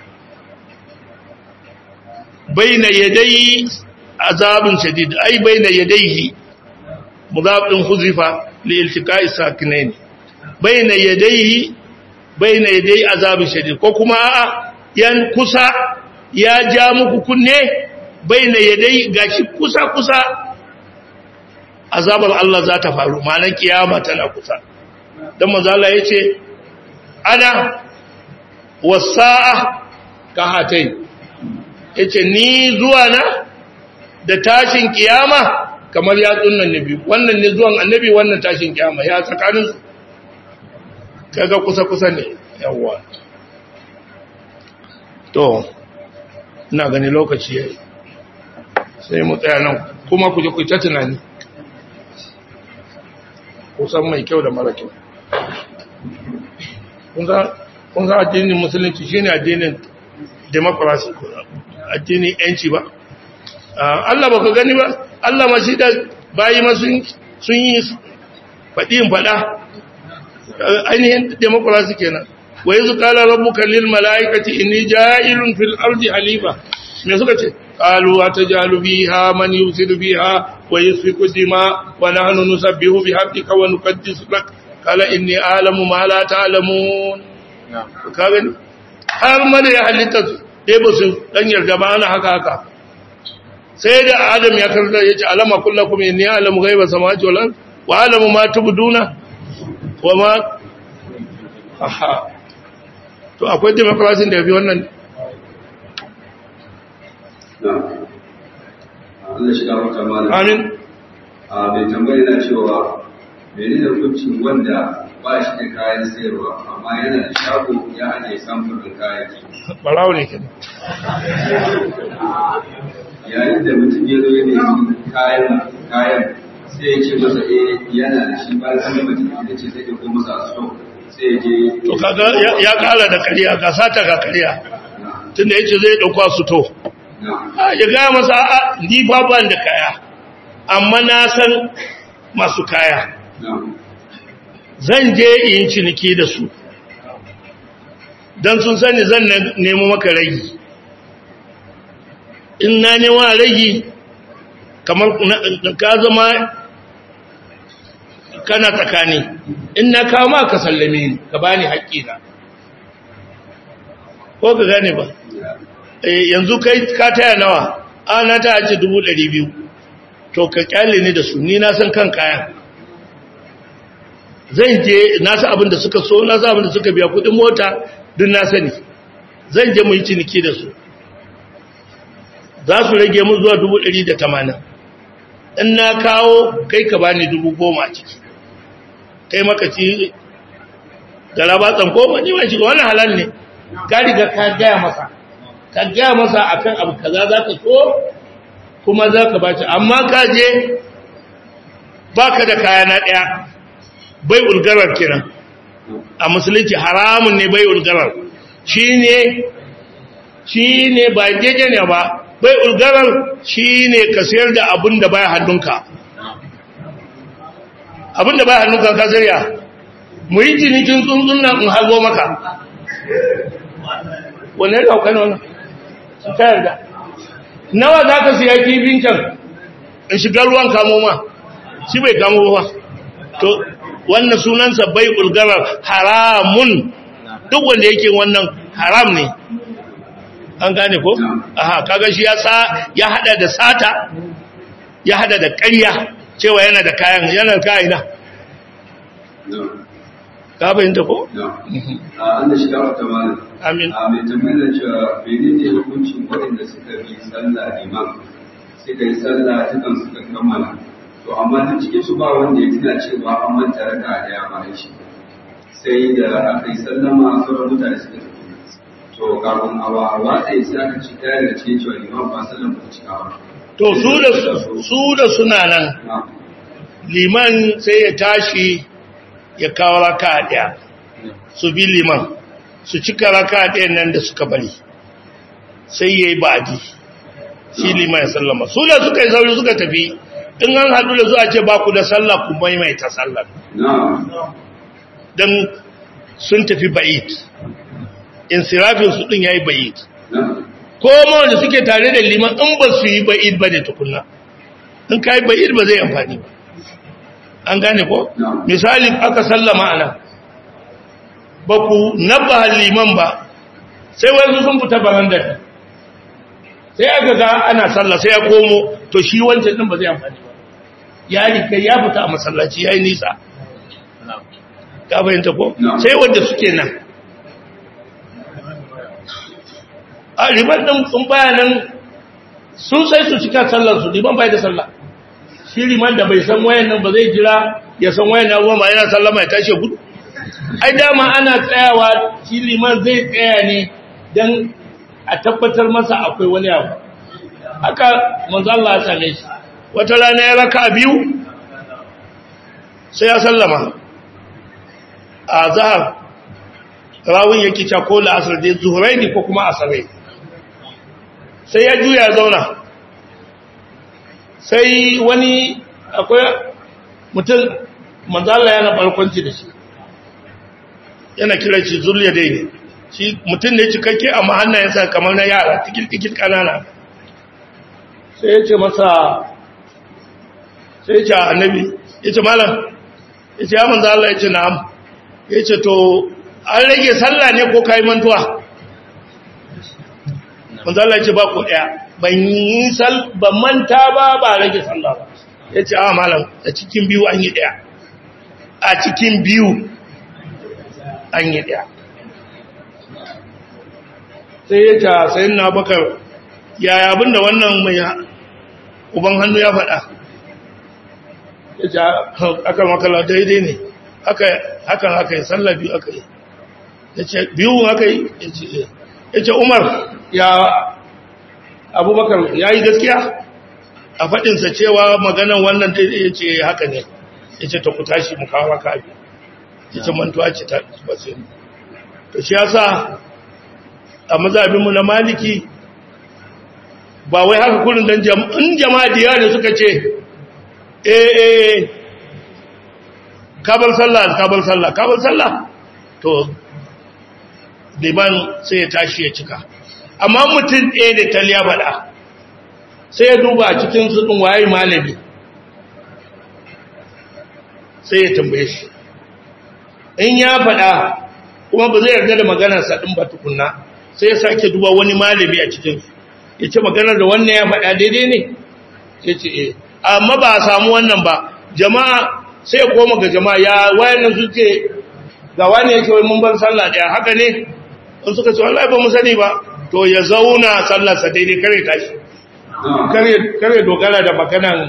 [SPEAKER 1] baina yadai azabun shadid ai baina yadaihi mudabin huzifa li iltiqa'i sakinain baina yadaihi baina yadai azabun shadid ko kuma a'a yan kusa ya ja muku kunne baina yadai gashi kusa kusa azabar Allah za ta faru ma'anar kiyama tana kusa dan manzo Allah yace ana wasa'a ka hatai yace ni zuwa na da tashin kiyama kamar ya tsunnan nabi wannan ne zuwan annabi wannan tashin kiyama ya tsakanin su kaga kusa kusa ne yawa to ina gani lokaci yayi sai mu tsaya nan kuma ku je ku ta tunani kusan mai kyau da mara kyau kun ga addinin musulunci shine addinin democracy addinin yanci ba Allah ba ka gani ba Allah ma shi da bayi ma sun yi faɗin faɗa ainihin democracy kenan wa yanzu kala rabbuka lil mala'ikati inni ja'ilun fil ardi halifa me suka ce qalu atajalu fiha man yusidu fiha wa yasfiku dima wa nahnu nusabbihu bihamdika wa nuqaddisu lak qala inni a'lamu ma la ta'lamun ka gani har ma da ya halitta su dai ba su dan yarda ba ana haka haka sai da adam ya karanta ya ce alama kullakum inni a'lamu ghaiba samawati wal ard wa a'lamu ma tubduna wa ma aha to akwai democracy da yafi wannan
[SPEAKER 3] Allah shiga wata malam.
[SPEAKER 1] amin
[SPEAKER 3] A mai tambayi na cewa mene da hukuncin wanda ba shi da kayan sayarwa amma yana da shago ya ajiye samfurin kayayyaki.
[SPEAKER 1] barawo ne kenan
[SPEAKER 3] Yayin da mutum ya zo ya nemi kayan kayan sai ya ce masa eh yana da shi ba sai mutum ya ce sai ya ko masa so sai ya je
[SPEAKER 1] to kaga ya- ya kala da kariya ga sata ga kariya tunda yace zai dauka su to
[SPEAKER 3] na
[SPEAKER 1] a ya ga masa a ni fa ban da kaya amma na san masu kaya
[SPEAKER 3] na
[SPEAKER 1] zan je in ciniki da su don sun sani zan ne- nemo maka ragi in na nemo ragi kamar na- ka zama kana tsakani in na kawo ma ka sallame ni ka bani haƙƙina ko ka gane ba Eh, yanzu kai ka taya nawa a na ta ce dubu ɗari biyu to ka kyale ni da su ni na san kan kayan zan je na san abin da suka so na san abin da suka biya kudin mota duk na sani zan je mu yi ciniki da su za su rage mu zuwa dubu ɗari da tamanin in na kawo kai ka bani dubu goma a ciki kai maka ci da rabatsan goma ni mai shiga wannan halal ne ka riga ka gaya masa ka gaya masa akan abu kaza za ka so kuma za ka baci amma ka je baka da kaya na ɗaya bai ulgarar kiran a musulunci haramun ne bai ulgarar shi ne shi ne ba jeje ne ba bai ulgarar shi ne ka sayar da abin da baya hannunka abin da baya hannunka ka zariya mu yi cinikin tsuntsun nan in hago maka wane da hauka ne wannan su ta yarda nawa za ka siya kifin can in shiga ruwan kamo ma shi bai kamo ba to wannan sunansa bai ulgarar haramun duk wanda yake wannan haram ne an gane ko aha kaga shi ya sa ya hada da sata ya hada da ƙarya cewa yana da kayan yana da kayan
[SPEAKER 3] na
[SPEAKER 1] ka fahimta ko
[SPEAKER 3] na a Allah shiga wata malam.
[SPEAKER 1] amin
[SPEAKER 3] a mai tambayar cewa mene ne hukuncin waɗanda suka bi sallah imam suka yi sallah dukan suka kammala to amma duk cikin su ba wanda ya tuna cewa an manta raka da ya bayan shi sai da aka yi sallama sauran mutane suka tafi to kafin a wa watsa sai aka ci ɗaya daga cikin cewa imam ba sallan ba ta cika ba
[SPEAKER 1] to su da su da suna nan
[SPEAKER 3] na
[SPEAKER 1] liman sai ya tashi ya kawo raka daya su bi liman su cika raka ɗayan nan da suka bari sai ya yi ba'adi shi liman ya sallama su da suka yi sauri suka tafi in an haɗu da zuwa ce ba ku da sallah ku maimaita sallah
[SPEAKER 3] na
[SPEAKER 1] don sun tafi ba'id insirafin su ɗin ya yi ba'id
[SPEAKER 3] na
[SPEAKER 1] ko ma wanda suke tare da liman in ba su yi ba'id ba ne tukunna in ka yi ba'id ba zai amfani ba an gane ko
[SPEAKER 3] No.
[SPEAKER 1] misali aka sallama ana ba ku nabba liman ba sai wani sun fita barandar sai aka ga ana sallah sai ya komo to shi wancan din ba zai amfani ba ya rike ya fita a masallaci yayi nisa ka fahimta ko sai wanda suke nan a riban din sun bayanan sun sai su cika sallar su liman bai da sallah shi liman da bai san wayan nan ba zai jira ya san wayan nan ba yana sallama ya tashi gudu ai dama ana tsayawa shi liman zai tsaya ne dan a tabbatar masa akwai wani abu haka manzo Allah ya same shi wata rana ya raka biyu sai ya sallama a zahar rawun yake cewa ko la'asar dai zuhuraini ko kuma asarai sai ya juya zauna sai wani akwai mutum manzala yana barkwanci da shi yana kira shi zuliya dai ne shi mutum ne cikakke amma hannayensa kamar na yara tikil-tikil kanana sai ya ce masa sai ya ce annabi ya ce malam ya ce ya manzala ya ce na'am ya ce to an rage sallah ne ko kayi mantuwa manzala ce ba ku ɗaya ban yi sal ban manta ba ba rage sallah ba ya ce a malam a cikin biyu an yi ɗaya a cikin biyu an yi ɗaya sai ya ce sayin na bakar yaya abinda wannan mai uban hannu ya faɗa ya ce akan makala daidai ne hakan haka yi sallah biyu aka yi ya ce biyu aka yi ya ce umar ya abubakar ya yi gaskiya a faɗinsa cewa maganan wannan daidai ya ce haka ne ya ce ta ku tashi mu kawo raka abi ya ce mantuwa ce ta basu to shi yasa a mazabinmu na maliki ba wai haka kurin don in jama'a diya ne suka ce eh eh kabar sallah kabar sallah kabar sallah to liman sai ya tashi ya cika amma mutum ɗaya da taliya faɗa sai ya duba a cikin suɗin waye malami sai ya tambaye shi in ya faɗa kuma ba zai yarda da maganarsa ɗin ba tukunna sai ya sake duba wani malami a cikin ya ce maganar da wannan ya faɗa daidai ne ya ce eh amma ba a samu wannan ba jama'a sai ya koma ga jama'a ya wayannan suke ga wani yake wai mun bar sallah ɗaya haka ne in suka ce wallahi ba mu sani ba to ya zauna sallarsa daidai kare tashi kare dogara da maganan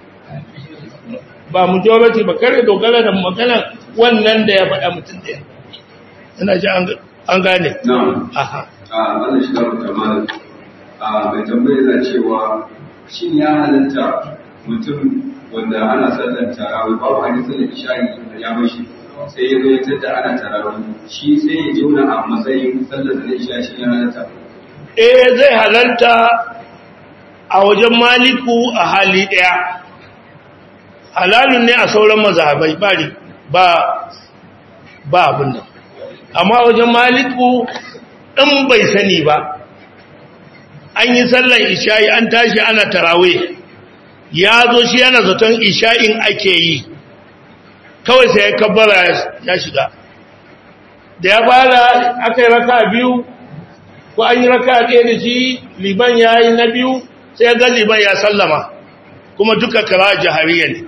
[SPEAKER 1] ba majority ba kare dogara da maganan wannan da ya faɗa mutum ɗaya ina ji an gane
[SPEAKER 3] aha a wannan shi da mutum a mai tambaye yana cewa shin ya halatta mutum wanda ana sallar tarawih babu hadisin da isha'i ya mashi sai ya zo da ana tarawih shi sai ya jona a matsayin sallar da isha shi ya halatta
[SPEAKER 1] eh zai halarta a wajen maliku a hali ɗaya halalun ne a sauran mazhabai bari ba ba abin nan amma wajen maliku ɗin bai sani ba an yi sallar isha'i an tashi ana tarawe ya zo shi yana zaton isha'in ake yi kawai sai ya kabbara ya shiga da ya fara aka yi raka biyu ko an yi raka ɗaya da shi liban ya yi na biyu sai ya ga liban ya sallama kuma duka kara jahariya ne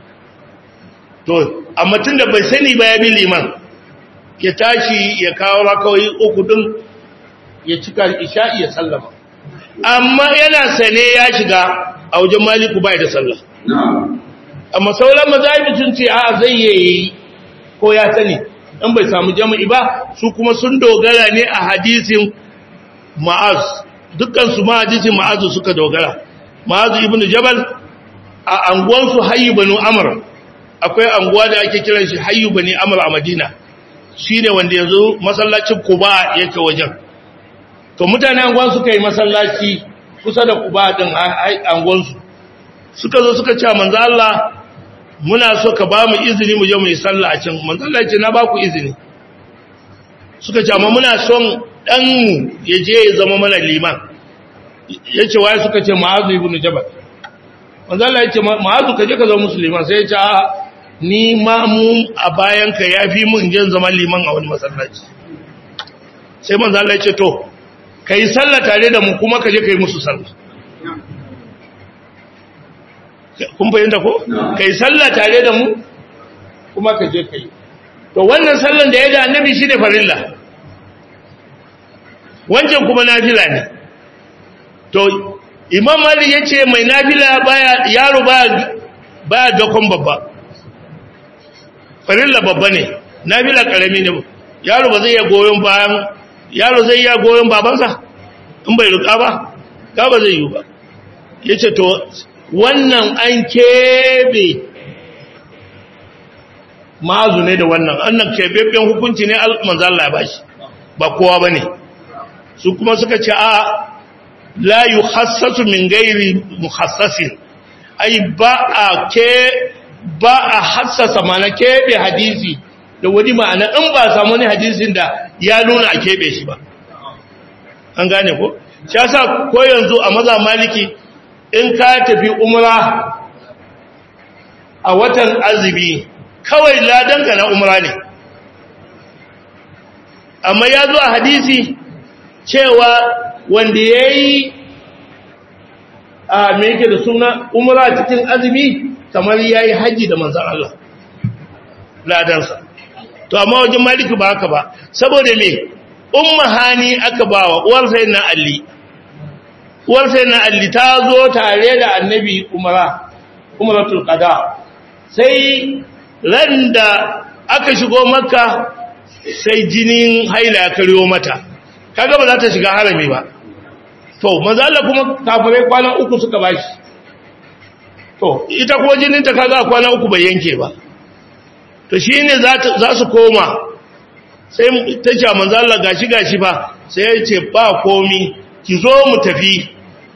[SPEAKER 1] to amma tun da bai sani ba ya bi liman ya tashi ya kawo rakawai uku din ya cika isha'i ya sallama amma yana sane ya shiga a wajen maliku bai da sallah amma sauran mazahibi sun ce a zai yi ko ya sani in bai samu jama'i ba su kuma sun dogara ne a hadisin ma'az dukkan su ma hadisin ma'azu suka dogara ma'azu ibnu jabal a anguwan su hayyu banu amr akwai anguwa da ake kiran shi hayyu bani amr a madina shine wanda yanzu masallacin quba yake wajen to mutane anguwan suka yi masallaci kusa da quba din anguwan su suka zo suka ce manzo Allah muna so ka ba mu izini mu je mu yi sallah a can manzo Allah ya ce na ba ku izini suka ce amma muna son dan mu ya je ya zama mana liman yace waye suka ce ma'azu ibn jabal manzo Allah ya ce ma'azu ka je ka zama musulman sai ya ce a ni ma mu a bayan ka yafi mun je zama liman a wani masallaci sai manzo Allah ya ce to kai sallah tare da mu kuma ka je kai musu sallah kun fahimta ko kai sallah tare da mu kuma ka je kai to wannan sallan da ya da annabi shine farilla wancan kuma nafila ne to imam malik yace mai nafila baya yaro baya baya dakon babba farilla babba ne nafila karami ne yaro ba zai iya goyon bayan yaro zai iya goyon babansa in bai ruka ba ka ba zai yi ba yace to wannan an kebe mazu ne da wannan annan kebebben hukunci ne manzo Allah ya bashi ba kowa bane su kuma suka ce a la yukhassasu min ghairi mukhassasin ai ba a ke ba a hassasa mana kebe hadisi da wani ma'ana in ba samu ne hadisin da ya nuna a kebe shi ba an gane ko shi yasa ko yanzu a maza maliki in ka tafi umra a watan azumi kawai ladanka na umra ne amma ya zo a hadisi cewa wanda ya yi a yake da suna umra cikin azumi kamar ya yi hajji da manzan Allah ladansa to amma wajen maliki ba haka ba saboda me umma hani aka bawa uwar sai na alli uwar sai na alli ta zo tare da annabi umara umaratul qada sai ran da aka shigo makka sai jinin haila ya karyo mata kaga ba za ta shiga harami ba to manzo Allah kuma kafirai kwana uku suka bashi to ita ko jinin ta kaga kwana uku bai yanke ba to shine za za su koma sai ta ce manzo Allah gashi gashi fa sai ya ce ba komi ki zo mu tafi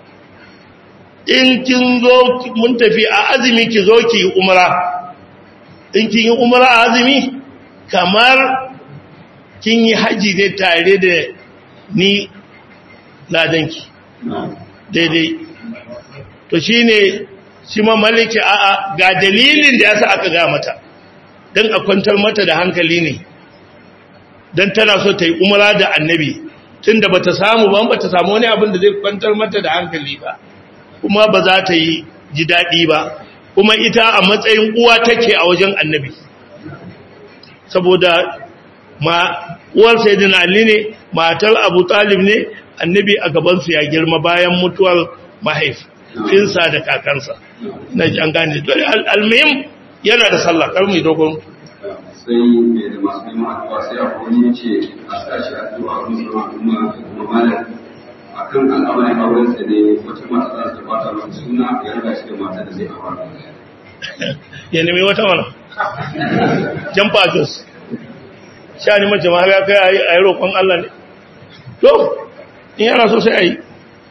[SPEAKER 1] in kin zo mun tafi a azumi ki zo ki yi umra in kin yi umra a azumi kamar kin yi haji ne tare da ni ladanki daidai to shine shi ma maliki a'a ga dalilin da yasa aka ga mata dan a kwantar mata da hankali ne dan tana so ta yi umra da annabi tunda bata samu ba bata samu wani abin da zai kwantar mata da hankali ba kuma ba za ta yi ji daɗi ba kuma ita a matsayin uwa take a wajen annabi saboda ma uwar sayyidina ali ne matar abu talib ne annabi a gabansu ya girma bayan mutuwar mahaifinsa da kakansa na an gane almuhim yana da sallah kar mu dogon
[SPEAKER 3] sai mai da masu neman addu'a sai a wani ya ce a sashi addu'a kuma kuma kuma malam akan al'amarin auren sa ne wata mata za ta bata masa suna ya riga shi da mata da zai aura
[SPEAKER 1] ya nemi wata mana jan fajos sha ni mace ma ya kai a yi roƙon Allah ne to in yana so sai a yi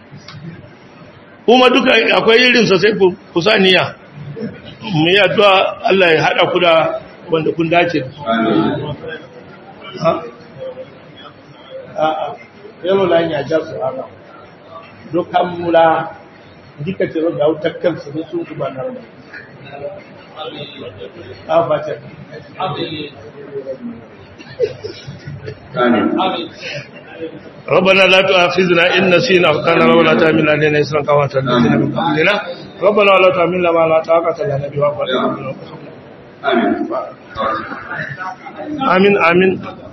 [SPEAKER 1] kuma duka akwai irinsa sai ku sa niyya mu yi addu'a Allah ya haɗa ku da wanda kun dace da su a'a yaro la ya ja su haka dukkan mula dika ce ga wutar kansu ne sun kuma nan da a fata ربنا لا تؤاخذنا إن نسينا أخطانا ولا تحمل علينا إسرا كما حملنا من قبلنا ربنا ولا تحملنا ما لا طاقة لنا به واعف عنا
[SPEAKER 3] amin
[SPEAKER 1] آمين آمين